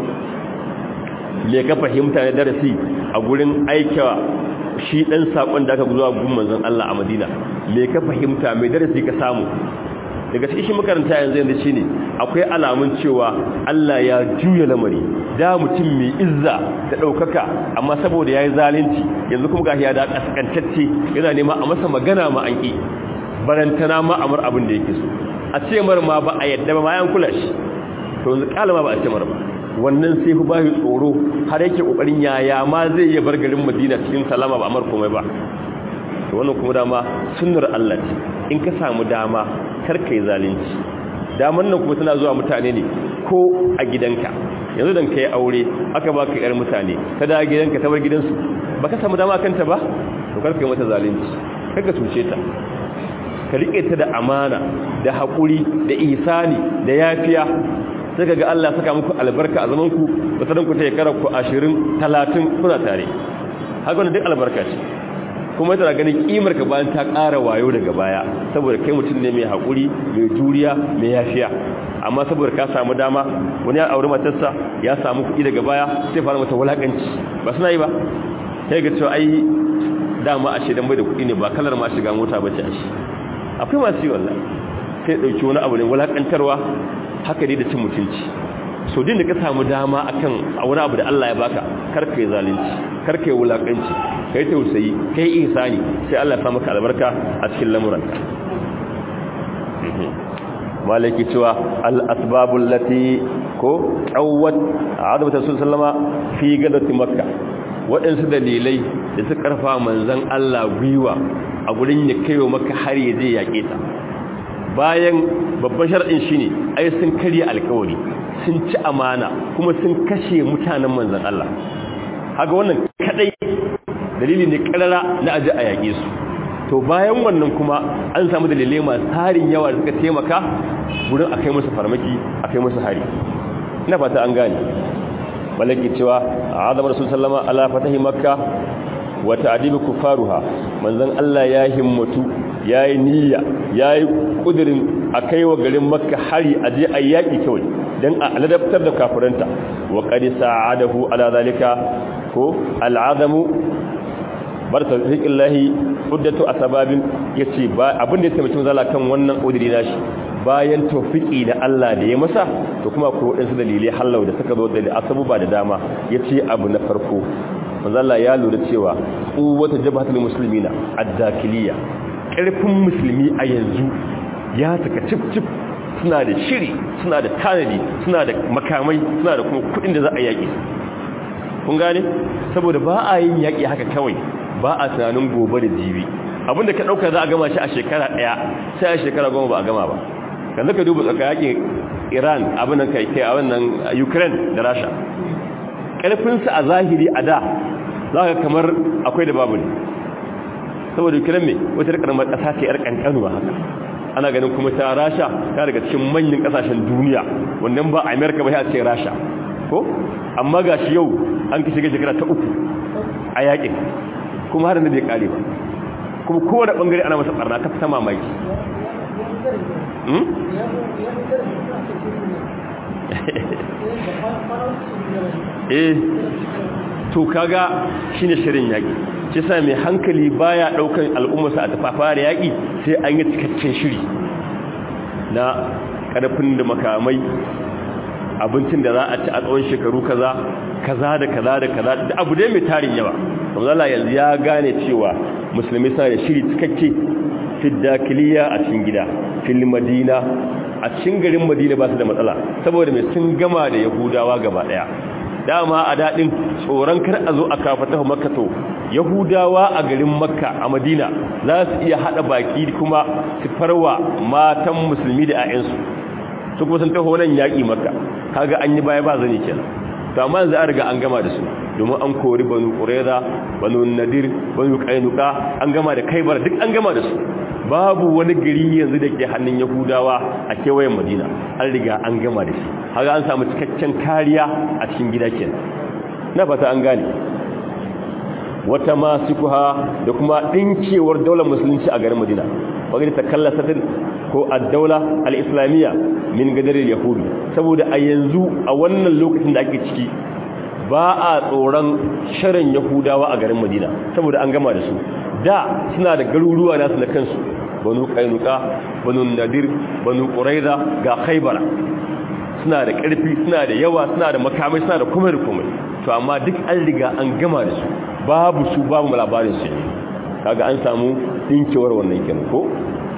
me ka fahimta da darasi a gurin aikawa shi dan sakon da aka zuwa gun manzon Allah a Madina me ka fahimta me darasi ka samu daga cikin makaranta yanzu yanzu shine akwai alamun cewa Allah ya juya lamari da mutum mai izza da daukaka amma saboda yayi zalunci yanzu kuma gashi ya da kaskantacce yana nema a masa magana ma an ki barantana ma amur abin da yake so a ce mar ma ba a yadda ba ma yan kula shi to yanzu kalama ba a ce mar ba wannan sai ku ba shi tsoro har yake kokarin yaya ma zai iya bar garin Madina cikin salama ba amar komai ba to wannan kuma dama sunnar Allah ce in ka samu dama kar kai zalunci daman nan kuma tana zuwa mutane ne ko a gidanka yanzu dan kai aure aka baka yar mutane ta da gidanka ta bar gidansu baka samu dama kanta ba to kar kai mata zalunci kar ka tuce ta ka rike ta da amana da haƙuri da ihsani da yafiya sai ga Allah saka muku albarka a zaman ku wata ku ta yakara ku 20 30 kuna tare haka wannan duk albarka ce kuma tana ganin kimar ka bayan ta ƙara wayo daga baya saboda kai mutum ne mai haƙuri mai juriya mai yafiya amma saboda ka samu dama wani ya aure matarsa ya samu kuɗi daga baya sai fara mata wulakanci ba suna yi ba sai ga cewa ai dama a shedan bai da kuɗi ne ba kalar ma shiga mota bace a shi akwai masu yi wallahi sai dauki wani abu ne wulakantarwa haka ne da cin mutunci so din da ka samu dama akan wani abu da Allah ya baka karka yi zalunci karka yi wulakanci kai tausayi kai ihsani sai Allah ya sa maka albarka a cikin lamuranka malaki cewa al asbabul lati ko qawwat adabatu sallama fi gadati makka waɗansu dalilai da suka karfa manzon Allah gwiwa a gurin ya kaiwa maka har ya je yaƙe ta bayan babban shar'in shine ai sun karya alƙawari sun ci amana kuma sun kashe mutanen manzon Allah haka wannan kadai dalili ne karara na aje a yaƙe su to bayan wannan kuma an samu dalilai masu tarin yawa da suka taimaka gurin akai musu farmaki akai musu hari ina fata an gane malaki cewa azamar rasul sallama ala fatahi makka wa ta'dibi kufaruha manzon Allah ya himmatu yayi niyya yayi kudirin akai wa garin makka hari aje ayyaki kawai dan a ladabtar da kafiranta wa qad sa'adahu ala zalika ko al'azamu bar tawfiqillahi uddatu asbabin yace ba abin da ya taimaki manzala kan wannan kudiri nashi bayan tawfiki da Allah da ya masa to kuma ko wadansu dalilai hallau da suka zo da asabuba da dama yace abu na farko manzala ya lura cewa quwwatu jabhatul muslimina ad-dakiliya karfin musulmi a yanzu ya saka cip cip suna da shiri suna da tanadi suna da makamai suna da kuma kudin da za a yaki kun gane saboda ba a yin yaki haka kawai ba a tunanin gobe da jibi abinda ka dauka za a gama shi a shekara daya sai a shekara goma ba a gama ba yanzu ka duba tsaka yakin Iran abin nan kai kai a wannan Ukraine da Russia karfin su a zahiri a da zaka kamar akwai da babu ne saboda Ukraine me wata karamar kasa ce yar kankanuwa haka ana ganin kuma ta Russia ta daga cikin manyan kasashen duniya wannan ba America ba sai a ce Russia ko amma gashi yau an kishi shekara ta uku a yakin kuma har da bai kare ba kuma kowane bangare ana masa barna ta fita mamaki eh to kaga shine shirin yaki shi sa mai hankali baya daukan al'ummarsa a tafafare yaki sai an yi cikakken shiri na karfin da makamai abincin da za a ci a tsawon shekaru kaza kaza da kaza da kaza da abu dai mai tarin yawa Allah yanzu ya gane cewa musulmi suna da shiri cikakke fi dakiliya a cikin gida fil madina a cikin garin madina ba su da matsala saboda mai sun gama da yahudawa gaba daya dama a daɗin tsoron kar a zo a kafata makka to yahudawa a garin makka a madina za su iya haɗa baki kuma su farwa matan musulmi da 'ya'yansu su kuma sun taho nan yaƙi makka kaga an yi baya ba zane kenan to amma yanzu an riga an gama da su domin an kori banu qurayza banu nadir banu qainuqa an gama da kaibar duk an gama da su babu wani gari yanzu da ke hannun yahudawa a kewayen madina an riga an gama da shi haka an samu cikakken kariya a cikin gida kenan na fata an gane wata masikuha da kuma dinkewar daular musulunci a garin madina wanda ta kallasatin ko ad-daula al-islamiyya min gadar yahudi saboda a yanzu a wannan lokacin da ake ciki ba a tsoron sharan yahudawa a garin madina saboda an gama da su da suna da garuruwa nasu na kansu banu kainuka banu nadir banu quraiza ga khaybara suna da ƙarfi suna da yawa suna da makamai suna da kuma da komai to amma duk an riga an gama da su babu su babu labarin su kaga an samu dinkewar wannan kenan ko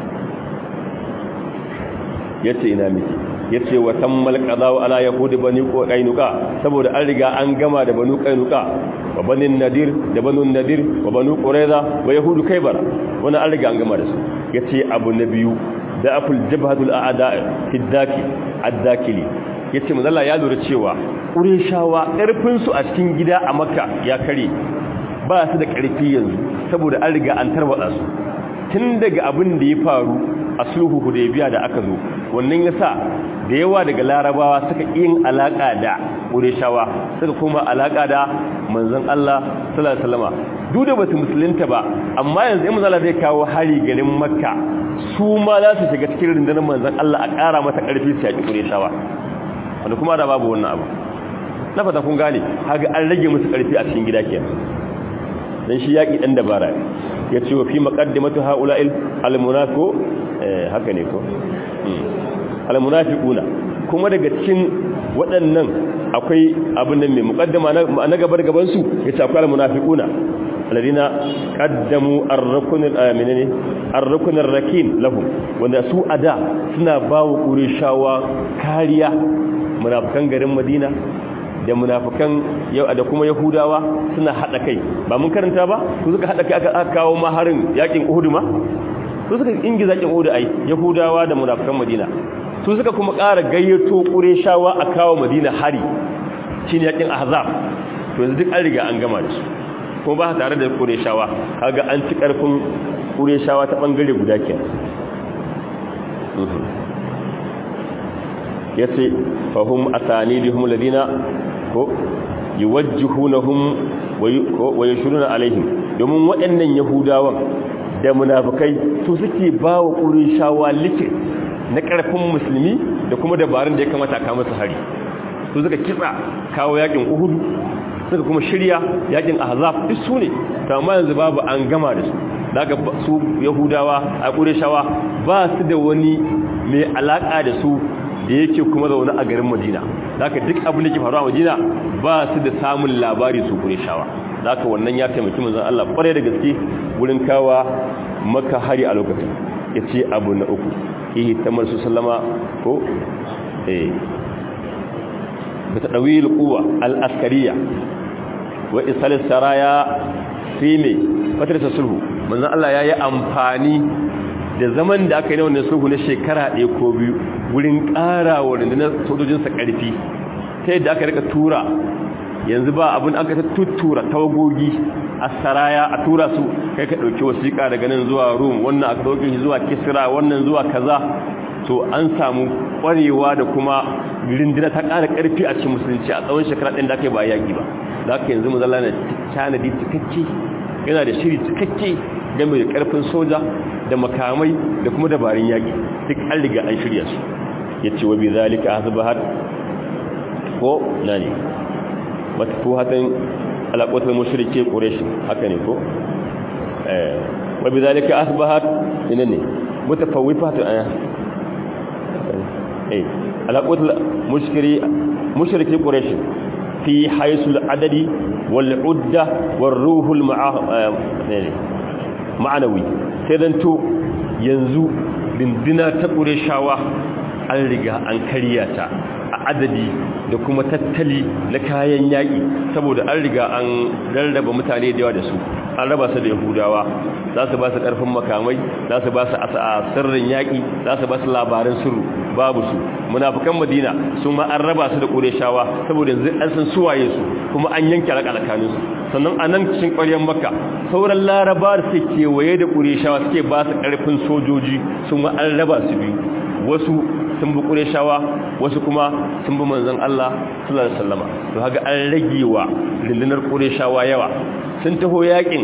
yace ina miki yace wa tammal qadaw ala yahudi bani qainuqa saboda an riga an gama da banu qainuqa wa bani nadir da banu nadir wa banu qurayza wa yahudu kaybara wannan an riga an gama da su yace abu na biyu da aful jabhatul a'da fi daki ad-dakili yace manzo Allah ya lura cewa qurayshawa karfin su a cikin gida a makka ya kare ba su da karfi yanzu saboda an riga an tarwada su tun daga abin da ya faru a sulhu hudaybiya da aka zo wannan yasa da yawa daga larabawa suka yin alaka da qurayshawa suka kuma alaka da manzon Allah sallallahu alaihi wasallama duk da basu musulunta ba amma yanzu in manzon Allah zai kawo hari garin makka su ma za su shiga cikin rundunar manzon Allah a ƙara mata ƙarfi su yaki qurayshawa wanda kuma da babu wannan abu na fata kun gane haga an rage musu ƙarfi a cikin gida kenan dan shi yaki dan dabara ya ce wa fi maqaddimatu haula'il almunafiqu haka ne ko almunafiquna kuma daga cikin waɗannan akwai abin nan mai muqaddama na gabar gaban su yace akwai almunafiquna alladina qaddamu ar-rukn al-aminani ar-rukn ar-rakin lahum wanda su ada suna bawo qurayshawa kariya munafikan garin Madina da munafikan yau da kuma yahudawa suna hada kai ba mun karanta ba su suka hada kai aka kawo maharin yakin uhud ma su suka ingiza yakin uhud ai yahudawa da munafikan madina su suka kuma ƙara gayyato qurayshawa a kawo madina hari shine yakin ahzab to yanzu duk an riga an gama da su kuma ba tare da qurayshawa kaga an ci karfin qurayshawa ta bangare guda kenan yace fahum asanidihum ladina ko yuwajjihunahum wa yashuruna alaihim domin waɗannan yahudawan da munafikai su suke bawa qurayshawa like na ƙarfin musulmi da kuma dabarun da ya kamata ka musu hari su suka kitsa kawo yakin uhud suka kuma shirya yakin ahzab duk su ne to amma yanzu babu an gama da su daga su yahudawa a qurayshawa ba su da wani mai alaka da su da yake kuma zaune a garin madina zaka duk abin da ke faruwa a madina ba su da samun labari su qurayshawa zaka wannan ya taimaki manzon Allah kware da gaske wurin kawa maka hari a lokacin yace abu na uku ihi tamar su sallama ko eh بتدويل القوة الأسكرية وإصال السرايا في مي فترة السلح من الله يا أمفاني da zaman da aka yi na wannan sulhu na shekara ɗaya ko biyu wurin ƙara wa rundunar sojojinsa ƙarfi ta yadda aka rika tura yanzu ba abin aka ta tuttura tawagogi a saraya a tura su kai ka ɗauki wasiƙa daga nan zuwa rum wannan aka ɗauki shi zuwa kisra wannan zuwa kaza to an samu ƙwarewa da kuma rindina ta ƙara ƙarfi a cikin musulunci a tsawon shekara ɗin da aka yi ba yaƙi ba da aka yanzu mazala na tanadi cikakke yana da shiri cikakke game da ƙarfin soja da makamai da kuma dabarun yaƙi duk an riga an shirya su ya ce wa bi zalika asbahat ko na ne matafuhatan alaƙotar mushrike quraish haka ne ko eh wa bi zalika asbahat ina ne mutafawwifatan aya eh alaƙotar mushkiri mushrike quraish fi haisul adadi wal udda war ruhul ma'a ne ma'anawi sai dan to yanzu dindina ta ƙureshawa an riga an karya ta a adadi da kuma tattali na kayan yaƙi saboda an riga an rarraba mutane da yawa da su an raba su da yahudawa za su ba su ƙarfin makamai za su ba su a sirrin yaƙi za su ba su labaran sirru babu su munafukan madina sun ma an raba su da ƙureshawa saboda yanzu an san suwaye su kuma an yanke alaƙa tsakaninsu sannan a nan cikin ƙwaryar makka sauran laraba da suke kewaye da ƙureshawa suke ba su ƙarfin sojoji sun ma an raba su biyu wasu sun bi ƙureshawa wasu kuma sun bi manzan Allah sallallahu alaihi wasallama to haka an rage wa rundunar ƙureshawa yawa sun taho yakin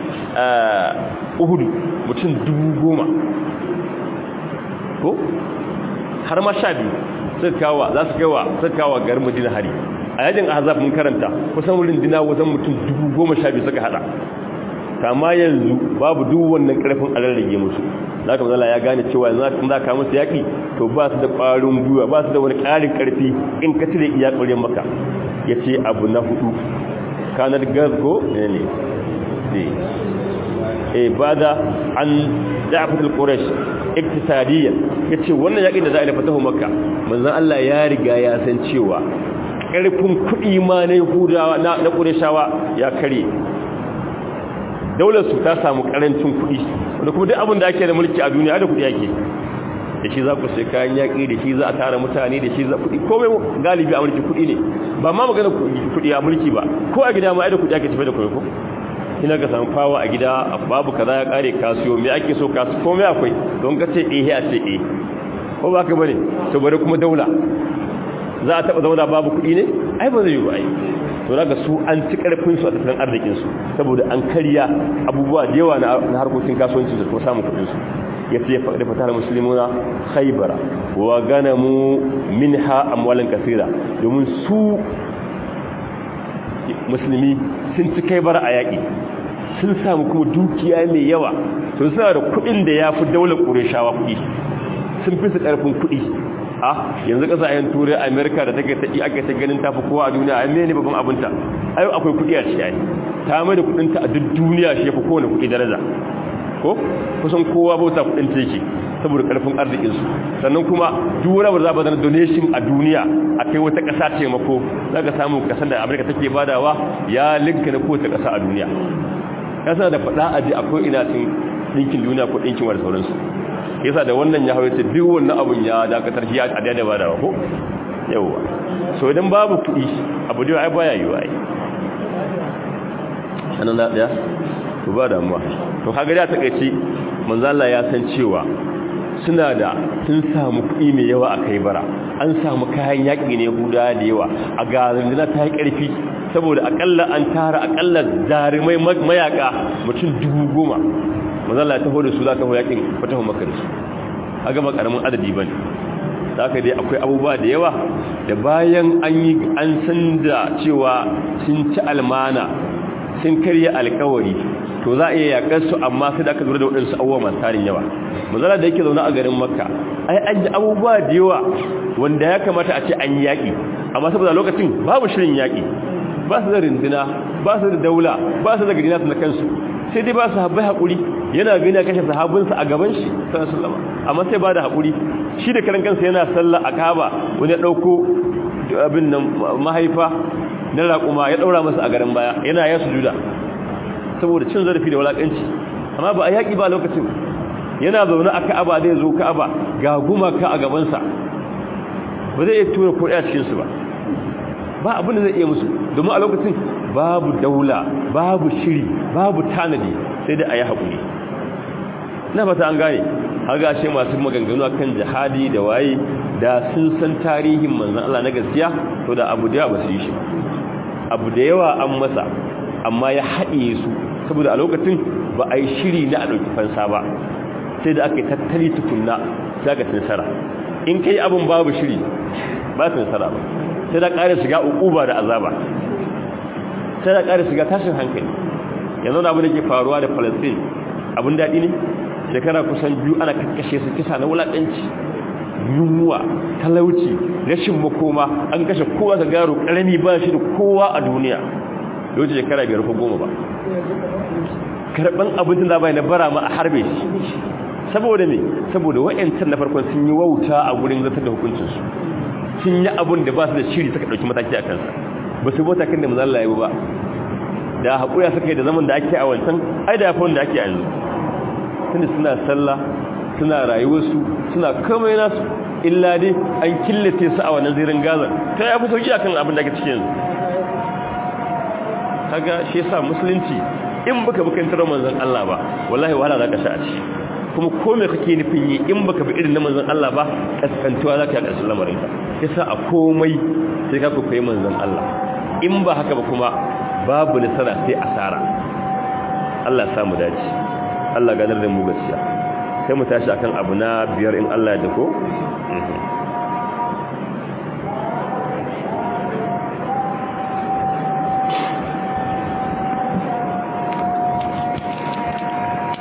uhudu mutum dubu goma ko har ma sha biyu suka kawo za su kawo suka kawo garin madina hari a yajin azab mun karanta kusan wurin dina wajen mutum dubu goma sha biyu suka hada kama yanzu babu duk wannan karfin alarrage musu za ka mazala ya gane cewa yanzu za ka musu yaƙi to ba su da ƙwarin gwiwa ba su da wani ƙarin ƙarfi in ka cire iya ƙwarin maka ya ce abu na hudu kanar gazgo ne ne e ba da an da'afatul quraish iktisadiyyan yace wannan yakin da za a yi fatahu makka manzon Allah ya riga ya san cewa karfin kudi ma na yahudawa na na qurayshawa ya kare daular su ta samu karancin kudi wanda kuma duk abin da ake da mulki a duniya da kudi yake da shi za ku sai kayan yaƙi da shi za a tara mutane da shi za kuɗi komai galibi a mulki kuɗi ne ba ma magana kuɗi a mulki ba ko a gida ma ai da kuɗi ake tafi da komai ko ina ka samu fawa a gida babu kaza ya kare kasuwa me ake so kasu komai akwai don ka ce eh a ce eh ko ba ka bane to bare kuma daula za a taba zauna babu kuɗi ne ai ba zai yi ba ai to daga su an ci karfin su a tattalin arzikin su saboda an karya abubuwa da yawa na harkokin kasuwanci da kuma samun kuɗin su yace da fatar muslimuna khaybara wa ganamu minha amwalan kaseera domin su musulmi sun ci kai bar a yaƙi sun samu kuma dukiya mai yawa to suna da kuɗin da ya fi daular ƙureshawa kuɗi sun fi su ƙarfin kuɗi a yanzu ƙasashen turai amerika da take taƙi aka ta ganin tafi kowa a duniya a mene babban abinta ai akwai kuɗi a cikin ta mai da kuɗinta a duk duniya shi ya fi kowane kuɗi daraja ko kusan kowa bauta kuɗin ta yake saboda ƙarfin arzikinsu sannan kuma duk wani abu za ba zana donation a duniya a kai wata ƙasa taimako za ka samu ƙasar da amurka take badawa ya linka na kowace ƙasa a duniya ƙasa da faɗa a ji akwai ina cin ɗinkin duniya ko ɗinkin wa da sauransu yasa da wannan ya hawaita duk wannan abun ya dakatar shi a da da badawa ko yawwa so idan babu kuɗi abu da ai baya yiwa ai sanan da ɗaya to ba damuwa to kaga da takeici manzo Allah ya san cewa suna da sun samu kuɗi mai yawa a kai bara an samu kayan yaƙi ne guda da yawa a garin da ta yi ƙarfi saboda akalla an tara akalla jarumai mayaka mutum dubu goma mazalla ta hoda su za ta yaƙin fatahun maka da su a gaba ƙaramin adadi ba ne za ka dai akwai abubuwa da yawa da bayan an yi an san da cewa sun ci almana sun karya alkawari to za a iya yakar su amma sai da aka lura da waɗansu abubuwa masu tarin yawa mazala da yake zaune a garin makka ai an ji abubuwa da yawa wanda ya kamata a ce an yi yaƙi amma saboda lokacin babu shirin yaƙi ba su da rindina ba su da daula ba su da gari nasu na kansu sai dai ba su haɓai haƙuri yana gani a kashe sahabinsa a gaban shi sallama amma sai ba da haƙuri shi da karan kansa yana sallah a kaba wani ya ɗauko abin nan mahaifa na raƙuma ya ɗaura masa a garin baya yana ya sujuda saboda cin zarafi da walaƙanci amma ba a yaƙi ba lokacin yana zaune a ka'aba zai zo ka'aba ga gumaka a gabansa ba zai iya tura ko ɗaya cikinsu ba ba abin da zai iya musu domin a lokacin babu daula babu shiri babu tanadi sai dai a yi haƙuri na fata an gane haga ce masu maganganu kan jihadi da waye da sun san tarihin manzan Allah na gaskiya to da abu da yawa ba su yi shi abu da yawa an masa amma ya haɗe su saboda a lokacin ba a yi shiri na a ɗauki fansa ba sai da aka yi tattali tukunna sai aka tinsara in kai abin babu shiri ba tinsara ba sai da ƙara shiga uquba da azaba sai da ƙara shiga tashin hankali yanzu da abin da ke faruwa da Palestine abin daɗi ne shekara kusan biyu ana kakkashe su kisa na wulaƙanci yunwa talauci rashin makoma an kashe kowa ga garo ƙarami ba shi da kowa a duniya yau shekara biyar ko goma ba karban abincin da bai na bara ma a harbe shi saboda me saboda wayancan na farkon sun yi wauta a gurin zartar da hukuncin su sun yi abun da ba su da shiri suka dauki mataki a kansa ba su bota kan da manzo Allah ya yi ba da haƙura suka yi da zaman da ake a wancan ai da yafi wanda ake a yanzu tunda suna sallah suna rayuwarsu suna kamar nasu illa dai an killace su a wannan zirin gaza ta ya fi sauki akan abin da ake cikin yanzu kaga shi yasa musulunci in baka bukantar manzon Allah ba wallahi wahala zaka sha a ci kuma ko me kake nufin yi in baka bi irin na manzon Allah ba kaskantuwa zaka yi karshen lamarin ka yasa a komai sai ka koyi manzon Allah in ba haka ba kuma babu nasara sai asara Allah ya samu dace Allah ganar da mu gaskiya sai mu tashi akan abu na biyar in Allah ya dako